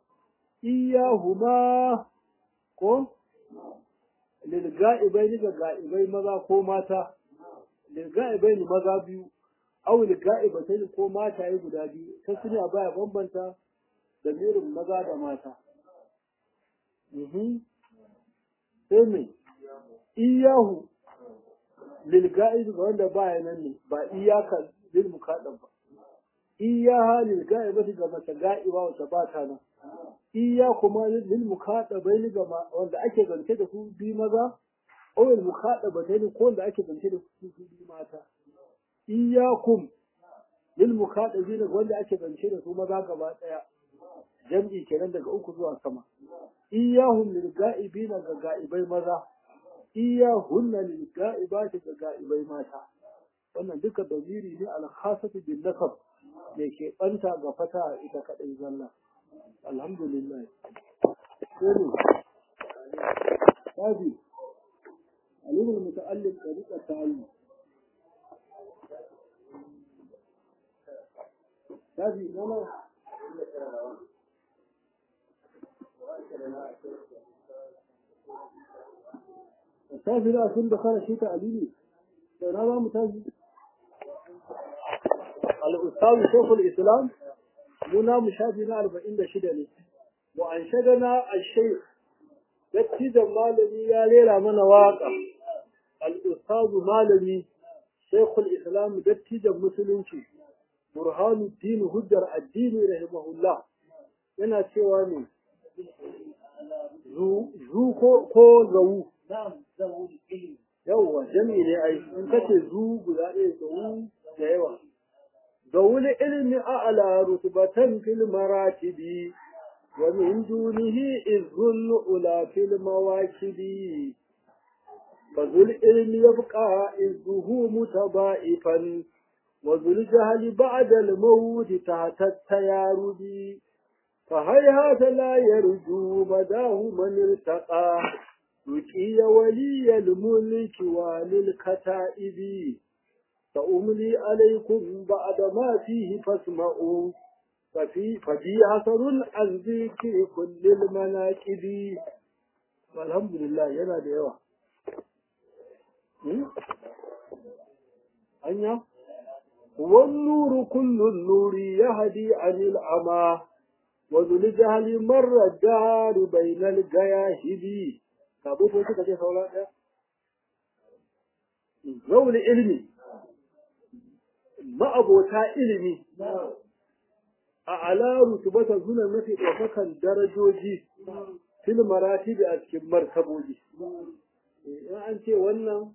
A: iyahuma ko lil ga'ibai ga ga'ibai maza ko mata lil ga'ibai maza biyu aw lil ga'ibatai ko mataye guda biyu ta suna baya bambanta da mirin maza da mata sai mai iyahu lil ga'ib ga wanda baya nan ne ba iyaka lil mukaddam ba iyaha lil ga'ibati ga mace ga'iba wata ba ta nan iya kuma lil mukaɗabai ga wanda ake zance da su bi maza aw lil mukaɗabatai ko wanda ake zance da su bi mata iyakum lil mukhadabin wanda ake zance da su maza gaba daya jam'i kenan daga uku zuwa sama iyahum lil ga'ibina ga ga'ibai maza iyahunna lil ga'ibati ga ga'ibai mata wannan duka damiri ne al khasatu bin nasab da ke banta ga fata ita kadai zalla alhamdulillah sai tabi alim al muta'allim tariqa ta'allum tabi nana tafi da sun da kare shi ta alili da na za mu tafi al-ustaz shaykhul islam muna mu shafi na 46 ne wa an shagana al-shaykh dattijan malami ya rera mana waka al-ustaz malami shaykhul islam dattijan musulunci burhanuddin hujjar addini rahimahullah yana cewa ne zu ko zawu yawwa jami ne ai in kace zu guda ɗaya zawu da yawa zawul ilmi a'la rutbatan fil maratibi wa min dunihi izhul ula fil mawakibi fazul ilmi yabqa izhu mutaba'ifan wa zul jahli ba'da al mawt tahta at-tayarubi فهيهات لا يرجو مداه من ارتقى يقي ولي الملك وللكتائب فأملي عليكم بعد ما فيه فاسمعوا ففي ففي أثر عن ذكر كل المناكب والحمد لله يلا ديوا أنيا والنور كل النور يهدي عن العمى وذو الجهل مر الدار بين الجياهل kabo ko suka ce saura ɗaya zaune ilimi ma'abota ilimi a alaru su bata suna mafi ɗaukakan darajoji fil maratibi a cikin martaboji in an ce wannan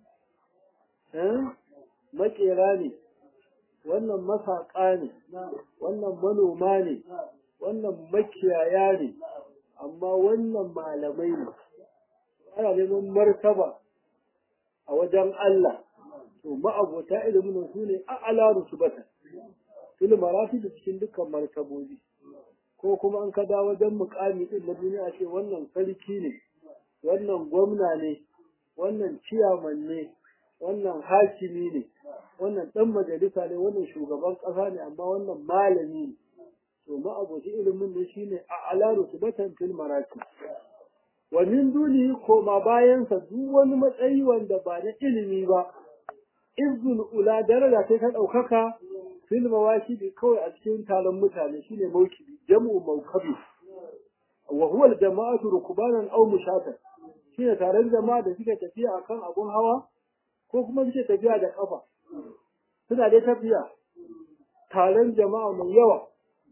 A: makera ne wannan masaƙa ne wannan manoma ne wannan makiyaya ne amma wannan malamai ne ana neman martaba a wajen Allah to ma'abota ilimin su ne a alaru su bata fil marafi da cikin dukkan martabobi ko kuma an kada wajen mukami din na duniya ce wannan sarki ne wannan gwamna ne wannan ciyaman ne wannan hakimi ne wannan dan majalisa ne wannan shugaban kasa ne amma wannan malami ne to ma'aboci ilimin ne shine a alaru su batan fil marafi wa min duni koma bayansa duk wani matsayi wanda ba na ilimi ba izul ula daraja sai ta ɗaukaka fil mawaki kawai a cikin taron mutane shine maukibi jam'u maukabi wa huwa al jama'atu rukbanan aw mushatan shine taron jama'a da suke tafiya akan abun hawa ko kuma suke tafiya da kafa suna dai tafiya taron jama'a mai yawa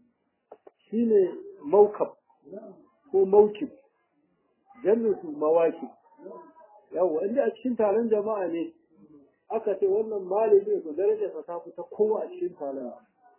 A: shine maukab ko maukib su mawaki yawa inda a cikin taron jama'a ne aka ce wannan malami ko darajarsa ta fita kowa a cikin taron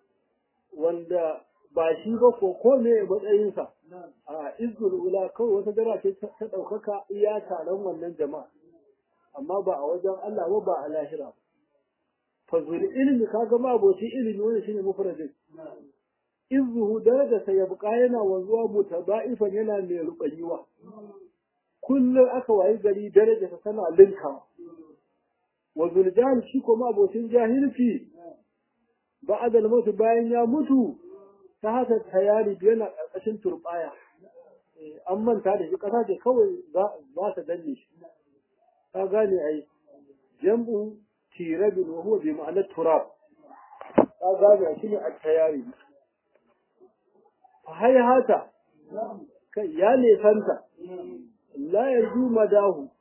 A: wanda ba shi ba ko ko ne matsayinsa a izgul ula kawai wata dara ce ta ɗaukaka iya taron wannan jama'a amma ba a wajen Allah ba ba a lahira fazul ilmi kaga ma aboci ilimi wanda shine mufradin izuhu darajarsa ya buƙa yana wanzuwa mutaba'ifan yana mai ruɓanyuwa kullum aka wayi gari darajarsa tana linkawa wa zuljan shi kuma abocin jahilci ba da mutu bayan ya mutu ta haka tayari yana ƙarƙashin turɓaya an manta da shi ƙasa ce kawai za ta danne shi ka gane ai jam'u tirabin wa huwa bi ma'anar turab ka gane shi ne a tayari hayhata kai ya nesanta la yarju madahu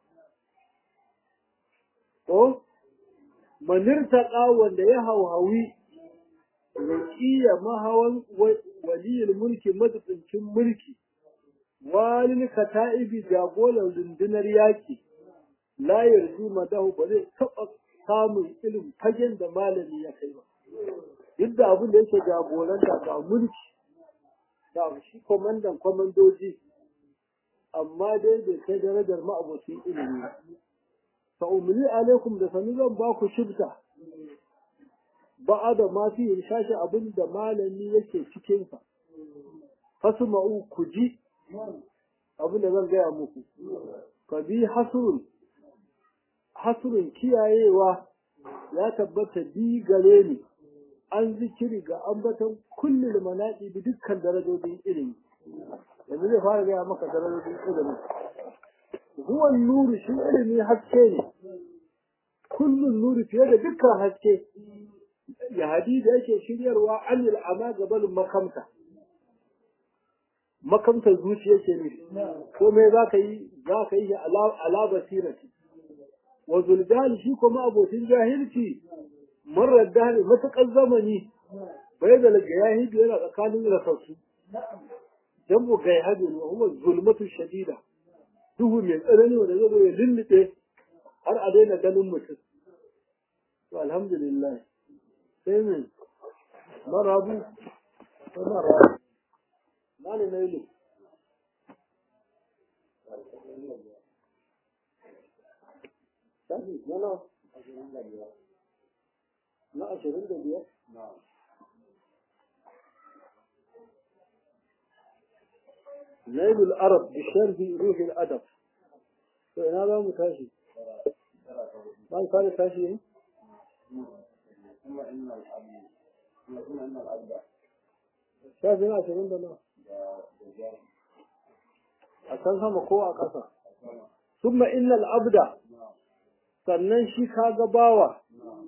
A: ko manirtaqa wanda ya hauhawi raqiya mahawan waliyul mulki madatsincin mulki walil kata'ibi jagoran rundunar yaki la yarju madahu ba zai taɓa samun ilim fagen da malami ya kai ba duk da abin da yake jagoranta ga mulki ga shi kwamandan kwamandoji amma dai bai kai darajar ma'abocin ilimi fa umli alaikum da sani zan ba ku shibta ba'a da ma fi shashi abin da malami yake cikin sa fasma'u ku ji abin da zan gaya muku fa bi hasrun hasrun kiyayewa ya tabbata bi gare ni an zikiri ga ambaton kullum manaɗi bi dukkan darajojin ilimi yanzu zai fara gaya maka darajojin ilimi huwan nuru shi ilimi haske ne kullum nuru fiye da dukkan haske ya hadi da yake shiryarwa anil ama gabalin makamta makamta zuciya ke ne ko me za ka yi za ka yi ala basirati wa zulgani shi kuma abokin jahilci marar dani matuƙar zamani bai da gayahidu yana tsakanin rasassu jam'u gayahidu ne kuma zulmatu shadida duhu mai tsanani wanda zai zo ya lullube har a daina ganin mutum to alhamdulillah sai mai marabu ko marabu mali na ilu na ashirin da biyar نيل العرب بشرح روح الأدب فإن هذا متاشي ما يقال تاشي شايف هنا عشرين دنا أكنها مقوى أكثر ثم إن العبد sannan shi kaga bawa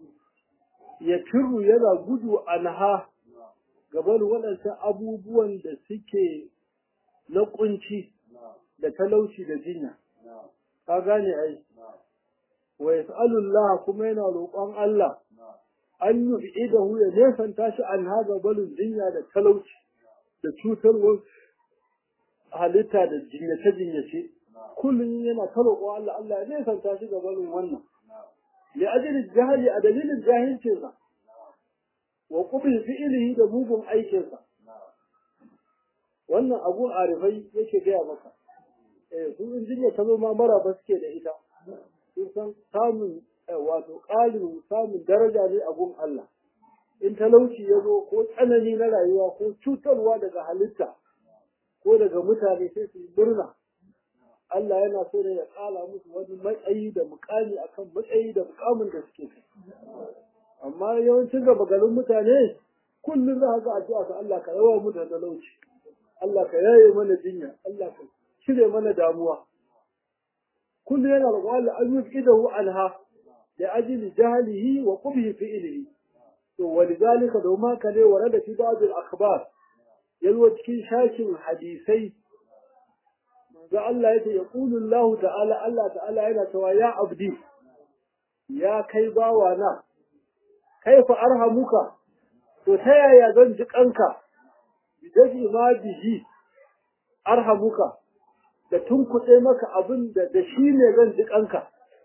A: ya firu yana gudu anha gaban waɗancan abubuwan da suke na kunci da talauci da jinya ka gane ai wa yas'alullah kuma yana roƙon Allah an yu'idahu ya nesanta shi an haga balun jinya da talauci da cutarwar halitta da jinyace jinyace kullum yana ta roƙo Allah Allah ya nesanta shi ga balun wannan li ajli jahili a dalilin jahilcinsa wa qubil fi'lihi da mugun aikinsa wannan abu arifai yake gaya maka eh su injiniya ta zo ma maraba suke da ita sun san samun wato ƙarin samun daraja ne a gun Allah in talauci ya zo ko tsanani na rayuwa ko cutarwa daga halitta ko daga mutane sai su yi murna Allah yana so ne ya kala musu wani matsayi da mukami akan matsayi da mukamin da suke kai amma yawancin gaba garin mutane kullum za ka ga addu'a ga Allah ka yawa mu da talauci Allah ka yaye mana jinya Allah ka cire mana damuwa kullu yana roƙon Allah an yuqidahu anha da ajli jahlihi wa qubhi fi'lihi to walidhalika doma ka ne warada fi ba'd al-akhbar yazo cikin shakin hadisai manzo Allah yace yaqulu Allah ta'ala Allah ta'ala yana cewa ya abdi ya kai bawa na kaifa arhamuka to ta yaya zan ji kanka bidafi ma bihi arhamuka da tunkuɗe maka abin da da shi ne zan ji kanka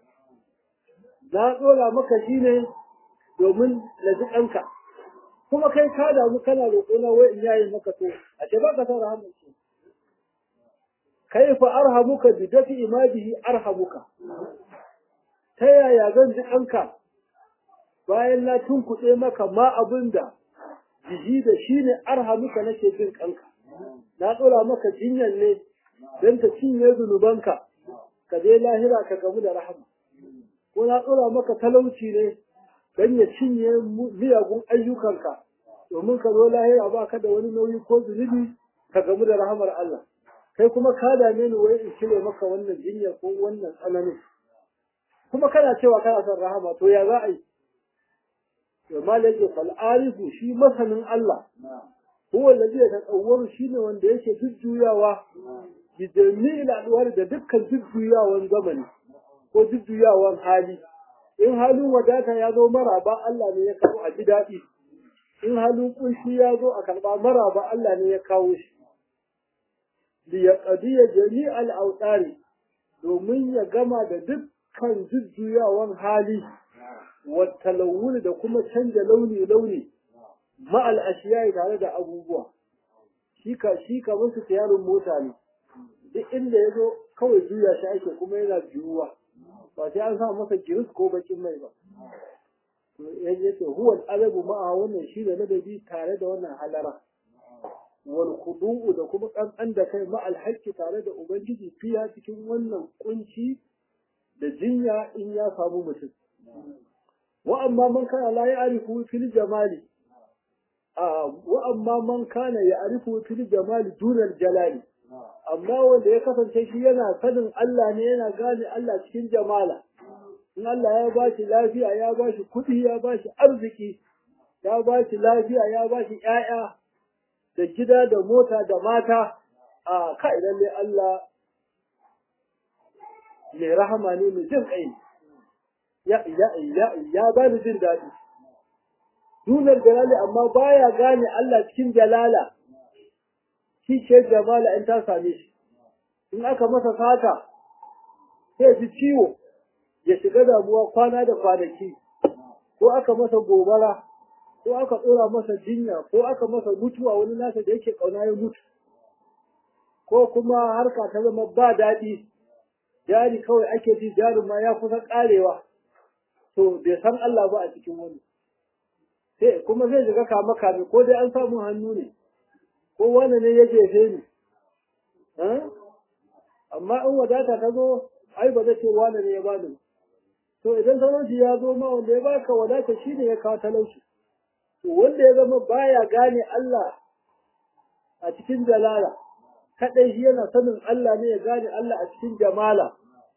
A: na ɗora maka shi ne domin na ji kanka kuma kai ka damu kana roƙona wai in yayi maka to a ce ba ka san rahamun shi kaifa arhamuka bidafi ma bihi arhamuka ta yaya zan ji kanka bayan na tunkuɗe maka ma abin da jiji da shi ne arhamuka nake jin kanka na ɗora maka jinyar ne don ta cinye zunubanka ka je lahira ka gamu da rahama ko na ɗora maka talauci ne don ya cinye miyagun ayyukanka domin ka zo lahira ba ka da wani nauyi ko zunubi ka gamu da rahamar Allah kai kuma ka dame ni wai in cire maka wannan jinyar ko wannan tsananin kuma kana cewa kana son rahama to ya za a yi to malaka fal arifu shi masanin Allah huwa alladhi yatasawwaru shine wanda yake jujjuyawa bi jami'il adwar da dukkan jujjuyawan zamani ko jujjuyawan hali in halin wadata ya zo maraba Allah ne ya kawo a ji daɗi in halin kunshi ya zo a karɓa maraba Allah ne ya kawo shi li yaqdiya jami'al awtari domin ya gama da dukkan jujjuyawan hali wa talawul da kuma canja launi launi ma'al ashiyai tare da abubuwa shi ka shi ka musu tiyarin mota ne duk inda ya zo kawai juya shi ake kuma yana juyuwa ba sai an sa masa giris ko bakin mai ba ya ce huwa alabu ma'a wannan shi da ladabi tare da wannan halara wal khudu'u da kuma kankan da kai ma alhaqqi tare da ubangiji fiya cikin wannan kunci da jinya in ya samu mutum wa amma man kana la ya'rifu fil jamali a wa amma man kana ya'rifu fil jamali dunal jalali amma wanda ya kasance shi yana sanin Allah ne yana gane Allah cikin jamala in Allah ya ba shi lafiya ya ba shi kuɗi ya ba shi arziki ya ba shi lafiya ya ba shi ƴaƴa da gida da mota da mata a kai lalle Allah mai rahama ne mai jin kai ya ya ya ya ba ni jin daɗi dunar jalali amma baya gane Allah cikin jalala shi ce jamala in ta same shi in aka masa sata sai ji ciwo ya shiga damuwa kwana da kwanaki ko aka masa gobara ko aka tsora masa jinya ko aka masa mutuwa wani nasa da yake kauna ya mutu ko kuma harka ta zama ba daɗi jari kawai ake ji jarin ma ya kusa ƙarewa to bai san Allah ba a cikin wani sai kuma zai shiga kama kame ko dai an samu hannu ne ko wani ne ya jefe ni amma in wadata ta zo ai ba zai ce wani ne ya bani ba to idan talauci ya zo ma wanda ya baka wadata shi ne ya kawo talauci to wanda ya zama baya gane Allah a cikin jalala kadai shi yana sanin Allah ne ya gane Allah a cikin jamala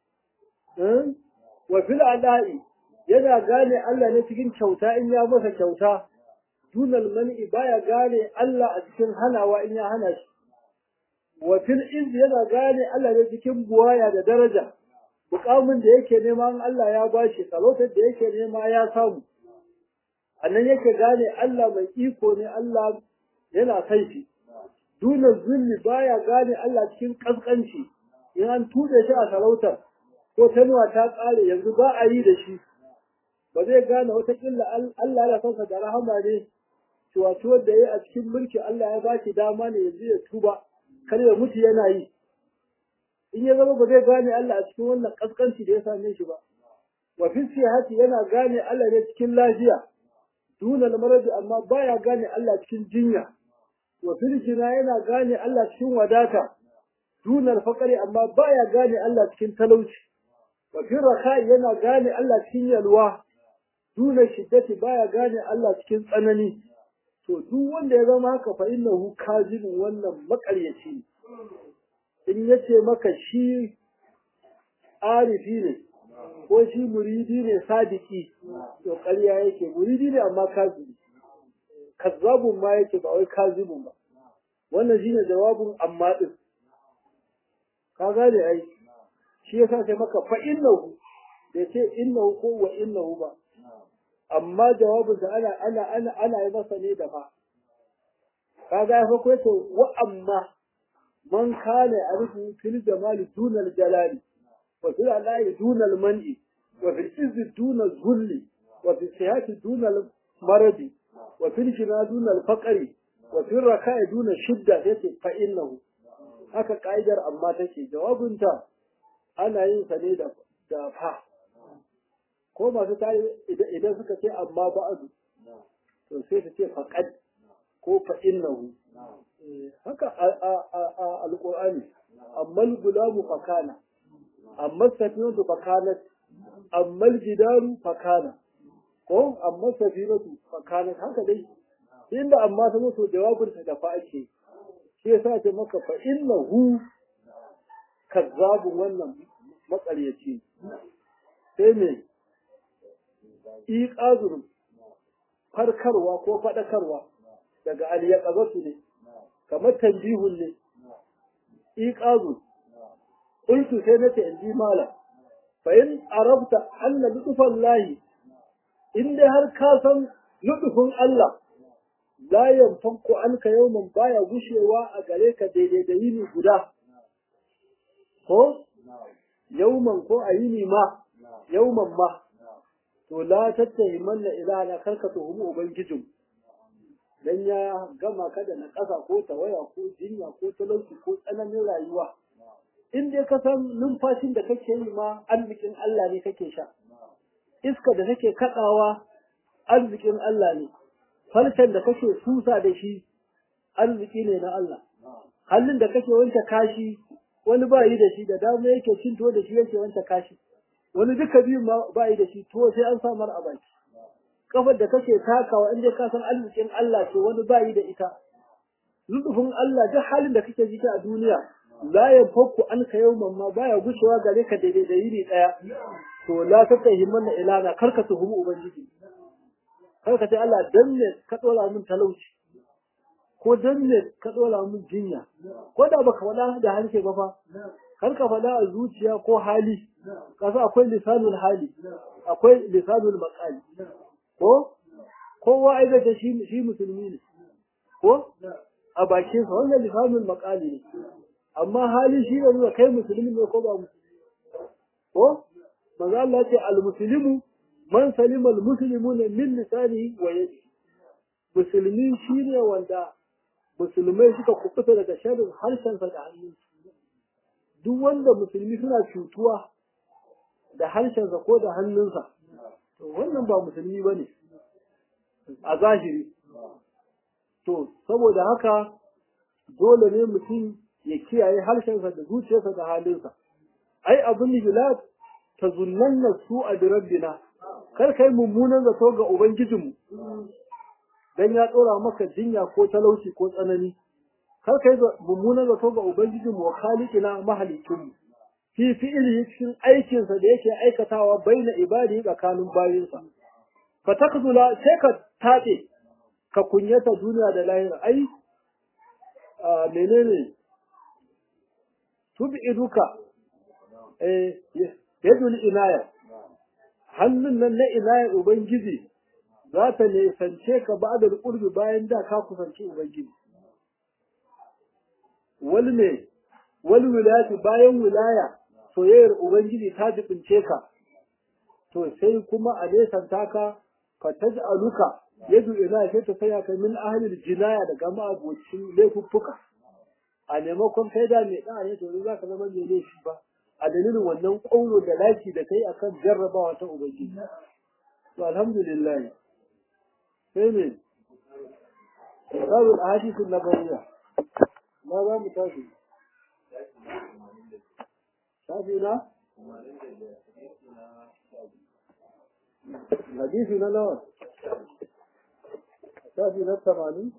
A: wa fil adai yana gane Allah ne cikin kyauta in ya masa kyauta dunal mani baya gane Allah a cikin hanawa in ya hana shi wa fil iz yana gane Allah ne cikin buwaya da daraja mukamin da yake nema in Allah ya bashi sarautar da yake nema ya samu annan yake gane Allah mai iko ne Allah yana kai shi duna zulli baya gane Allah cikin kaskanci in an tude shi a sarautar ko tanuwa ta tsare yanzu ba a yi da shi ba zai gane wata killa Allah ya sansa da rahama ne ciwaciwar da ya a cikin mulki Allah ya bashi dama ne yanzu ya tuba kar ya mutu yana yi in ya zama ba zai gane Allah a cikin wannan kaskanci da ya same shi ba wa fi sihati yana gane Allah ne cikin lafiya duna maradi amma baya gane Allah cikin jinya wa fil jina yana gane Allah cikin wadata duna fakari amma baya gane Allah cikin talauci wa fi rakai yana gane Allah cikin yalwa duna shiddati baya gane Allah cikin tsanani to duk wanda ya zama haka fa innahu kazibun wannan makaryaci ne in yace maka shi arifi ne ko shi muridi ne sadiki to ƙarya yake muridi ne amma kazibi kazzabun ma yake ba wai kazibun ba wannan shine jawabin amma din ka gane ai shi yasa sai maka fa innahu da ce innahu ko wa innahu ba amma jawabin da ana ana ana ana yi masa ne da fa kaga ya fa ko to wa amma man kana arifu fil jamali dunal jalali wa fil alai dunal man'i wa fil izzi dunal zulli wa fil sihati dunal maradi wa fil jina dunal faqri wa fil raka'i dunal shidda yace fa innahu haka kaidar amma take jawabinta ana yin sa ne da da fa ko masu tare idan suka ce amma ba'adu to sai su ce faqad ko fa innahu haka a alqur'ani amma al-gulamu fakana amma safinatu fakanat amma al-jidaru fakana ko amma safinatu fakanat haka dai inda amma ta mutu jawabin ta da fa ake shi yasa ce maka fa innahu kazzabun wannan makaryaci sai me iqazur farkarwa ko fadakarwa daga aliyaqazatu ne kamar tanbihun ne iqazur qultu sai nace in ji mala fa in arabta anna lutfan lahi in dai har ka san lutfun Allah la yanfanku anka yawman baya gushewa a gare ka daidai da yini guda ko yawman ko a yini ma yawman ma to la tattahimanna ilahana karka tuhumu ubangijin dan ya gama ka da naƙasa ko tawaya ko jinya ko talauci ko tsananin rayuwa in dai ka san numfashin da kake yi ma arzikin Allah ne kake sha iska da kake kaɗawa arzikin Allah ne farcen da kake susa da shi arziki ne na Allah hannun da kake wanke kashi wani ba yi da shi da dama yake cin tuwo da shi yake wanke kashi wani duka biyu ma ba yi da shi tuwo sai an samar a baki kafar da kake takawa in dai ka san arzikin Allah ce wani ba yi da ita lutufin Allah duk halin da kake ji a duniya la ya fakku an ka yau mamma baya gushewa gare ka daidai da yini daya to la ta kai himman ilana kar ka tuhumi ubangiji kar ka ce Allah dan ne ka dora min talauci ko dan ne ka dora min jinya ko da baka faɗa da harshe ba fa kar ka faɗa a zuciya ko hali kasa akwai lisanul hali akwai lisanul maqali ko kowa ai da shi shi musulmi ne ko a bakin sa wannan lisanul maqali ne amma hali shi ne nuna kai musulmi ne ko ba musulmi ko manzo Allah ce al muslimu man salima al muslimuna min lisanihi wa yadihi musulmi shine wanda musulmai suka kubuta daga sharrin harshensa da hannun duk wanda musulmi suna cutuwa da harshensa ko da hannunsa to wannan ba musulmi bane a zahiri to saboda haka dole ne mutum ya kiyaye harshensa da zuciyarsa da halinsa ai abin da ta zunnanna su a birabbina kar kai mummunan zato ga ubangijinmu dan ya tsora maka jinya ko talauci ko tsanani kar kai mummunan zato ga ubangijinmu wa khaliqina mahalikinmu fi fi'ili cikin aikinsa da yake aikatawa baina ibadi tsakanin bayinsa fa takzula sai ka tabe ka kunyata duniya da lahira ai menene tub'iduka eh yadul inaya hannun nan na inaya ubangiji za ta nesance ka ba da qurbi bayan da ka kusanci ubangiji wal me wal wilayati bayan wilaya soyayyar ubangiji ta jibince ka to sai kuma a nesanta ka fa taj'aluka yadu ina sai ta saya ka min ahlil jinaya daga ma'abocin laifuffuka a maimakon kai da mai ɗaya to za ka zama mai laifi ba a dalilin wannan ƙauro da laki da kai akan jarrabawa ta ubangiji to alhamdulillah sai ne babu ahadisu nabawiyya ma za mu tashi shafi na hadisi na nawa shafi na tamanin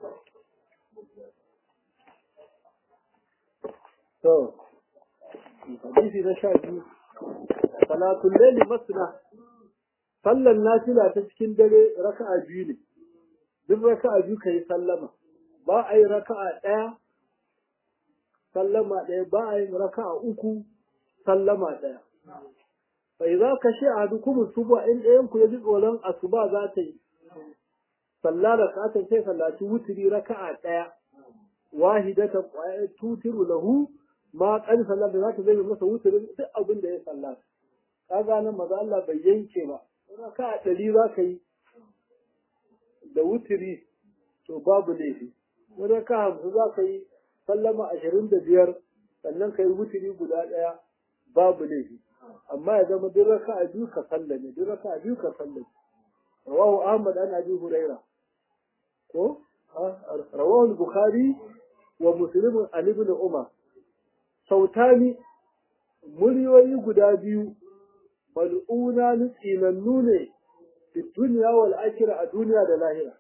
A: to hadisi na sha biyu salatun laili masna sallan nafila ta cikin dare raka'a biyu ne duk raka'a biyu kai sallama ba a yi raka'a ɗaya sallama ɗaya ba a yi raka'a uku sallama ɗaya bai za ka shi a dukumin suba in ɗayan ku ya ji tsoron asuba za ta yi sallah da sa'atan sai sallaci wuturi raka'a ɗaya wahidatan ƙwayar tutiru lahu ma kan sallah da za ta zai masa wuturin duk abin da ya sallah kaga nan maza Allah bai yanke ba raka'a ɗari za ka yi da wuturi to babu laifi wani raka'a hamsin za ka yi sallama ashirin da biyar sannan ka yi wuturi guda ɗaya babu laifi amma ya zama duk raka'a biyu ka sallame duk raka'a biyu ka sallame rawahu ahmad an abi huraira ko rawahu bukhari wa muslim an ibn umar sautani muryoyi guda biyu mal'una ni tsinannu ne fi duniya wal akhirah a duniya da lahira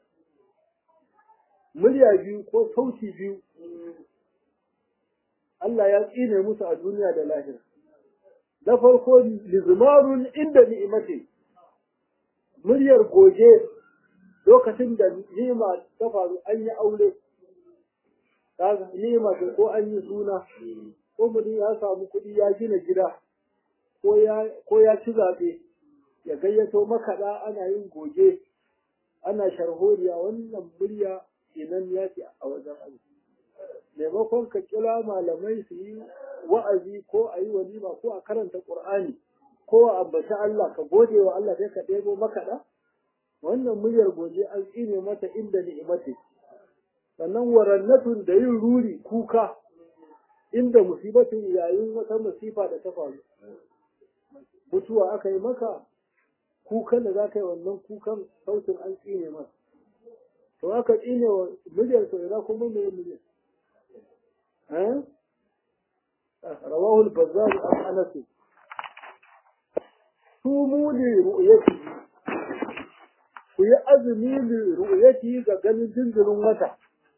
A: murya biyu ko sauti biyu Allah ya tsine musu a duniya da lahira na farko lizmarun inda ni'imati muryar goge lokacin da ni'ima ta faru an yi aure kaga ni'ima ce ko an yi suna ko mutum ya samu kuɗi ya gina gida ko ya ko ya ci zaɓe ya gayyato makaɗa ana yin goge ana sharholiya wannan murya inan ya ce a wajen aiki maimakon ka kira malamai su yi wa'azi ko a yi walima ko a karanta ƙur'ani ko a ambaci Allah ka gode wa Allah sai ka ɗebo makaɗa wannan muryar goje an tsine mata inda ni'imati sannan warannatun da yin ruri kuka inda musibatin yayin wata musifa da ta faru mutuwa aka yi maka kukan da za ka yi wannan kukan sautin an tsine masa to aka tsine wa miliyan to ina kuma me miliyan eh rawahu al-bazzar an anas sumu li ru'yati ku yi azumi li ru'yati ga ganin jinjirin wata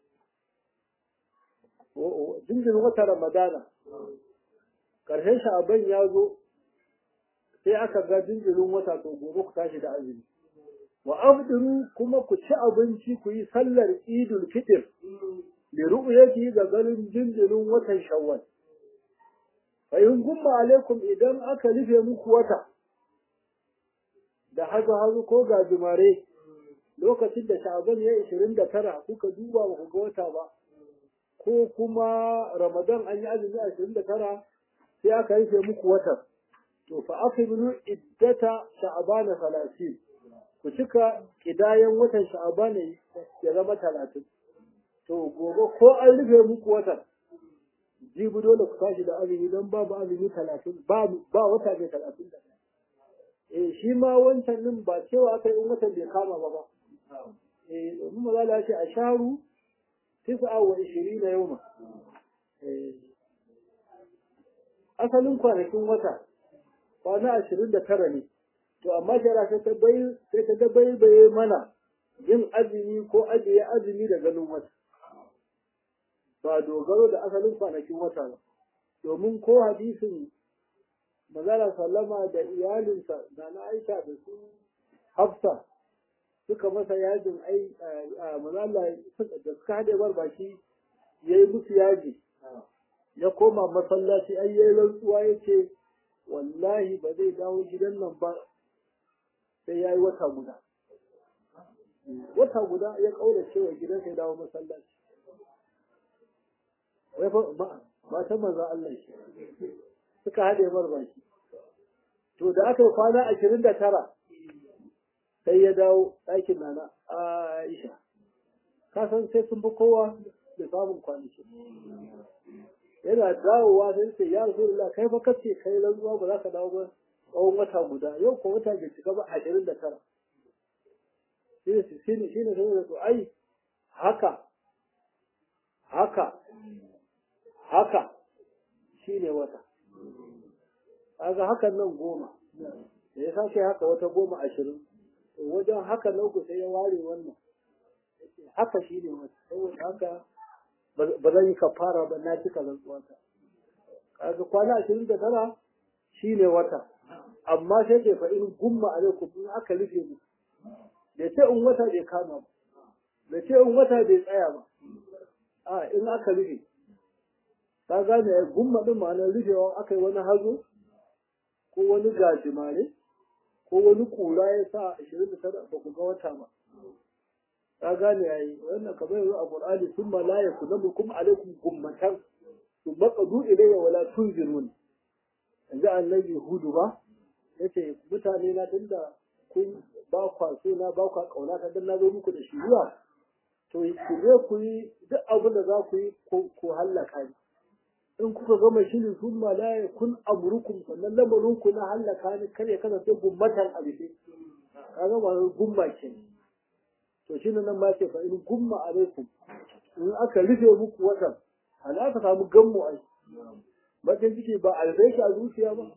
A: jinjirin wata ramadana karshen sha'aban ya zo sai aka ga jinjirin wata to gobe ku tashi da azumi wa afdiru kuma ku ci abinci ku yi sallar idul fitr li ru'yati ga ganin jinjirin watan shawwal fa in gumma alaikum idan aka rufe muku wata da hazo hazo ko gajimare lokacin da sha'aban ya 29 kuka duba ba ku ga wata ba ko kuma ramadan an yi azumi 29 sai aka rufe muku watan to fa aqimu iddata sha'bana 30 ku cika kidayan watan sha'bana ya zama 30 to gobe ko an rufe muku watan jibi dole ku tashi da azumi don babu azumi 30 ba ba wata ne 30 da eh shi ma wancan din ba cewa aka yi watan bai kama ba ba eh domin malala ya ce a sharu tis'a wa 20 yawma eh asalin kwanakin wata kwana ashirin da tara ne to amma shara sai ta bai sai ta dabaibaye mana yin azumi ko ajiye azumi da ganin wata ba dogaro da asalin kwanakin wata ba domin ko hadisin manzala sallama da iyalinsa da na aisha da su hafsa suka masa yajin ai manzala da suka haɗe barbaki ya yi musu yaji ya koma masallaci ai yayi rantsuwa yace wallahi ba zai dawo gidan nan ba sai yayi wata guda wata guda ya kaura cewa gidan sai dawo masallaci wai fa matan manzon Allah shi suka hade mar baki to da aka yi kwana ashirin da tara sai ya dawo ɗakin nana Aisha ka san sai sun fi kowa da samun kwanaki yana dawowa sai sai ya rasulullah kai fa kace kai rantsuwa ba za ka dawo ba tsawon wata guda yau ko wata bai cika ba ashirin da tara shi ne shi ne shi ne sai da ai haka haka haka shi ne wata kaga hakan nan goma da ya sake haka wata goma ashirin to wajen haka na uku sai ya ware wannan haka shi ne wata saboda haka ba zan yi kafara ba na cika rantsuwata kaga kwana ashirin da tara shi ne wata amma sai ke fa in gumma alaikum in aka rufe mu da ce in wata bai kama ba da ce in wata bai tsaya ba a in aka rufe ka gane ya gumma din ma'anar rufewa aka yi wani hazo ko wani gajimare ko wani kura ya sa ashirin da tara ba ku ga wata ba ka gane yayi wannan kamar yanzu a Qur'ani thumma la yakunu kum alaikum gummatan thumma qadu ilayya wala tunzirun yanzu annabi hudu ba yace mutane na tunda kun ba kwa so na ba kwa kauna ta dan na zo muku da shiriya to ku je ku yi duk abin da za ku yi ko hallaka ni in kuka gama shirin thumma la yakun amrukum sannan lamarin ku na hallaka ni kar ya kasance gummatan abife kaga ba gumma kenan to shi nan ma ce fa in gumma alaikum in aka rufe muku watan ana aka samu gammu ai bakin ciki ba albai a zuciya ba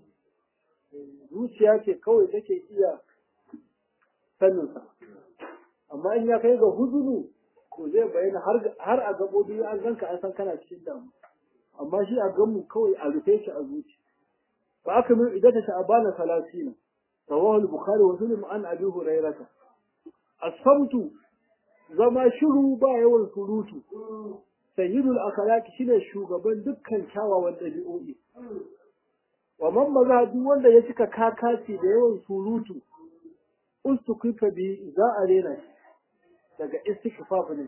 A: zuciya ce kawai take iya sanin sa amma in ya kai ga huzunu to zai bayyana har har a gabobi an ganka an san kana cikin damu amma shi a gammu kawai a rufe shi a zuci fa aka min idata sha'bana 30 rawahu al-bukhari wa muslim an abi hurairah asamtu zama shiru ba yawan surutu sayyidul akhlaqi shine shugaban dukkan kyawawan dabi'o'i wa man maza duk wanda ya cika kakaci da yawan surutu ustukifa bi za a rena shi daga istikfaf ne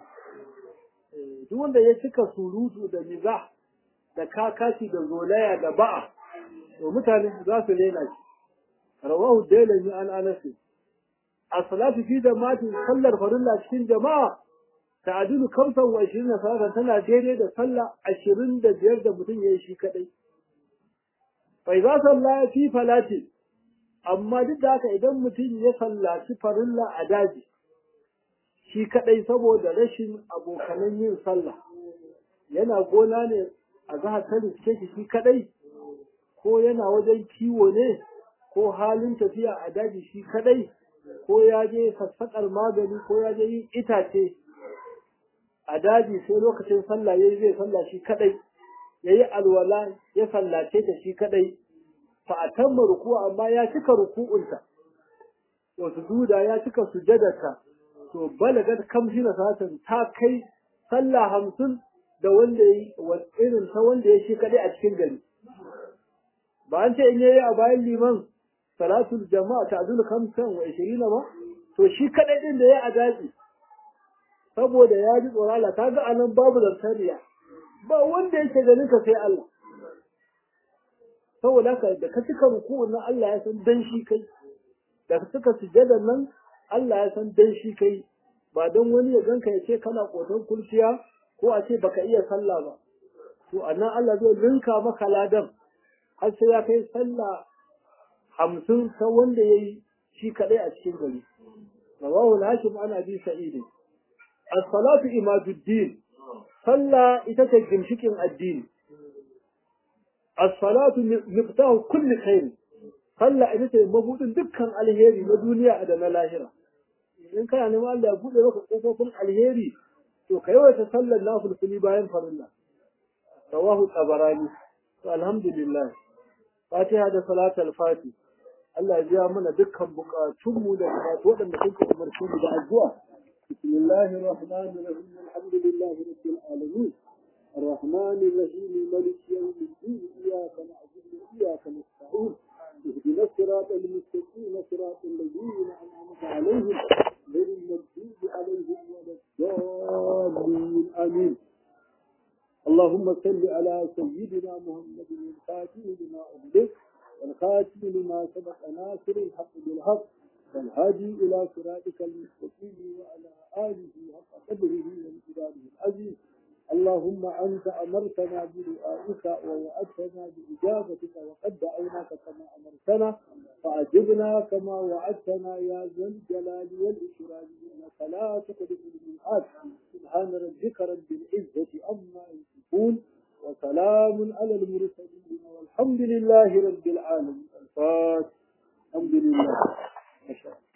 A: duk wanda ya cika surutu da mizah da kakaci da zolaya da ba'a to mutane za su rena shi rawahu dailami an anasi as-salatu fi jama'atin sallar farilla cikin jama'a ta'adilu kamsan wa ishirin na salatan tana daidai da sallah ashirin da biyar da mutum ya yi shi kaɗai. Bai za salla fi falati, amma duk da haka idan mutum ya sallaci farilla a daji, shi kaɗai saboda rashin abokanan yin sallah, yana gona ne a zahar ta riske shi shi kaɗai, ko yana wajen kiwo ne, ko halin tafiya a daji shi kaɗai, ko ya je sassaƙar magani, ko ya je yin itace. a daji sai lokacin sallah yayi zai sallah shi kadai yayi alwala ya sallace ta shi kadai fa atamma ruku amma ya cika ruku'unta to sujuda ya cika sujadarta to balagat kamshi na satan ta kai sallah hamsin da wanda yayi irin ta wanda ya shi kadai a cikin gari ba an ce in yayi a bayan liman salatul jama'a ta azul kamsan wa 20 ba to shi kadai din da yayi a daji saboda ya ji tsoron Allah kaga anan babu zartariya ba wanda yake ganin ka sai Allah saboda haka da ka cika ruku'un nan Allah ya san dan shi kai da ka cika sujjadar nan Allah ya san dan shi kai ba don wani ya ganka ya ce kana koton kurciya ko a ce baka iya sallah ba to anan Allah zai rinka maka ladan har sai ya kai sallah hamsin ta wanda ya yi shi kaɗai a cikin gari rawahu al-hashim an abi sa'id as-salatu imaduddin sallah ita ce ginshikin addini as-salatu miftahu kulli khair sallah ita ce mabudin dukkan alheri na duniya da na lahira in kana neman Allah ya bude maka kofofin alheri to kai wata sallar nafilfili bayan farilla rawahu tabarani to alhamdulillah fatiha da salatul fati Allah ya biya mana dukkan bukatunmu da bukatu waɗanda kuka umarci mu da addu'a bismillahir rahmanir rahim alhamdulillahi rabbil alamin الرحمن الرحيم ملك يوم الدين إياك نعبد وإياك نستعين اهدنا الصراط المستقيم صراط الذين أنعمت عليهم غير المغضوب عليهم ولا الضالين آمين اللهم صل على سيدنا محمد الفاتح لما أغلق والخاتم لما سبق ناصر الحق بالحق والهادي إلى صراطك المستقيم وعلى آله حق قدره وامتداده العزيز اللهم أنت أمرتنا بدعائك ووعدتنا بإجابتك وقد دعوناك كما أمرتنا فأجبنا كما وعدتنا يا ذا الجلال والإكرام إنك لا تخلف الميعاد سبحان ربك رب العزة عما يصفون وسلام على المرسلين والحمد لله رب العالمين الفاتح الحمد لله ما شاء الله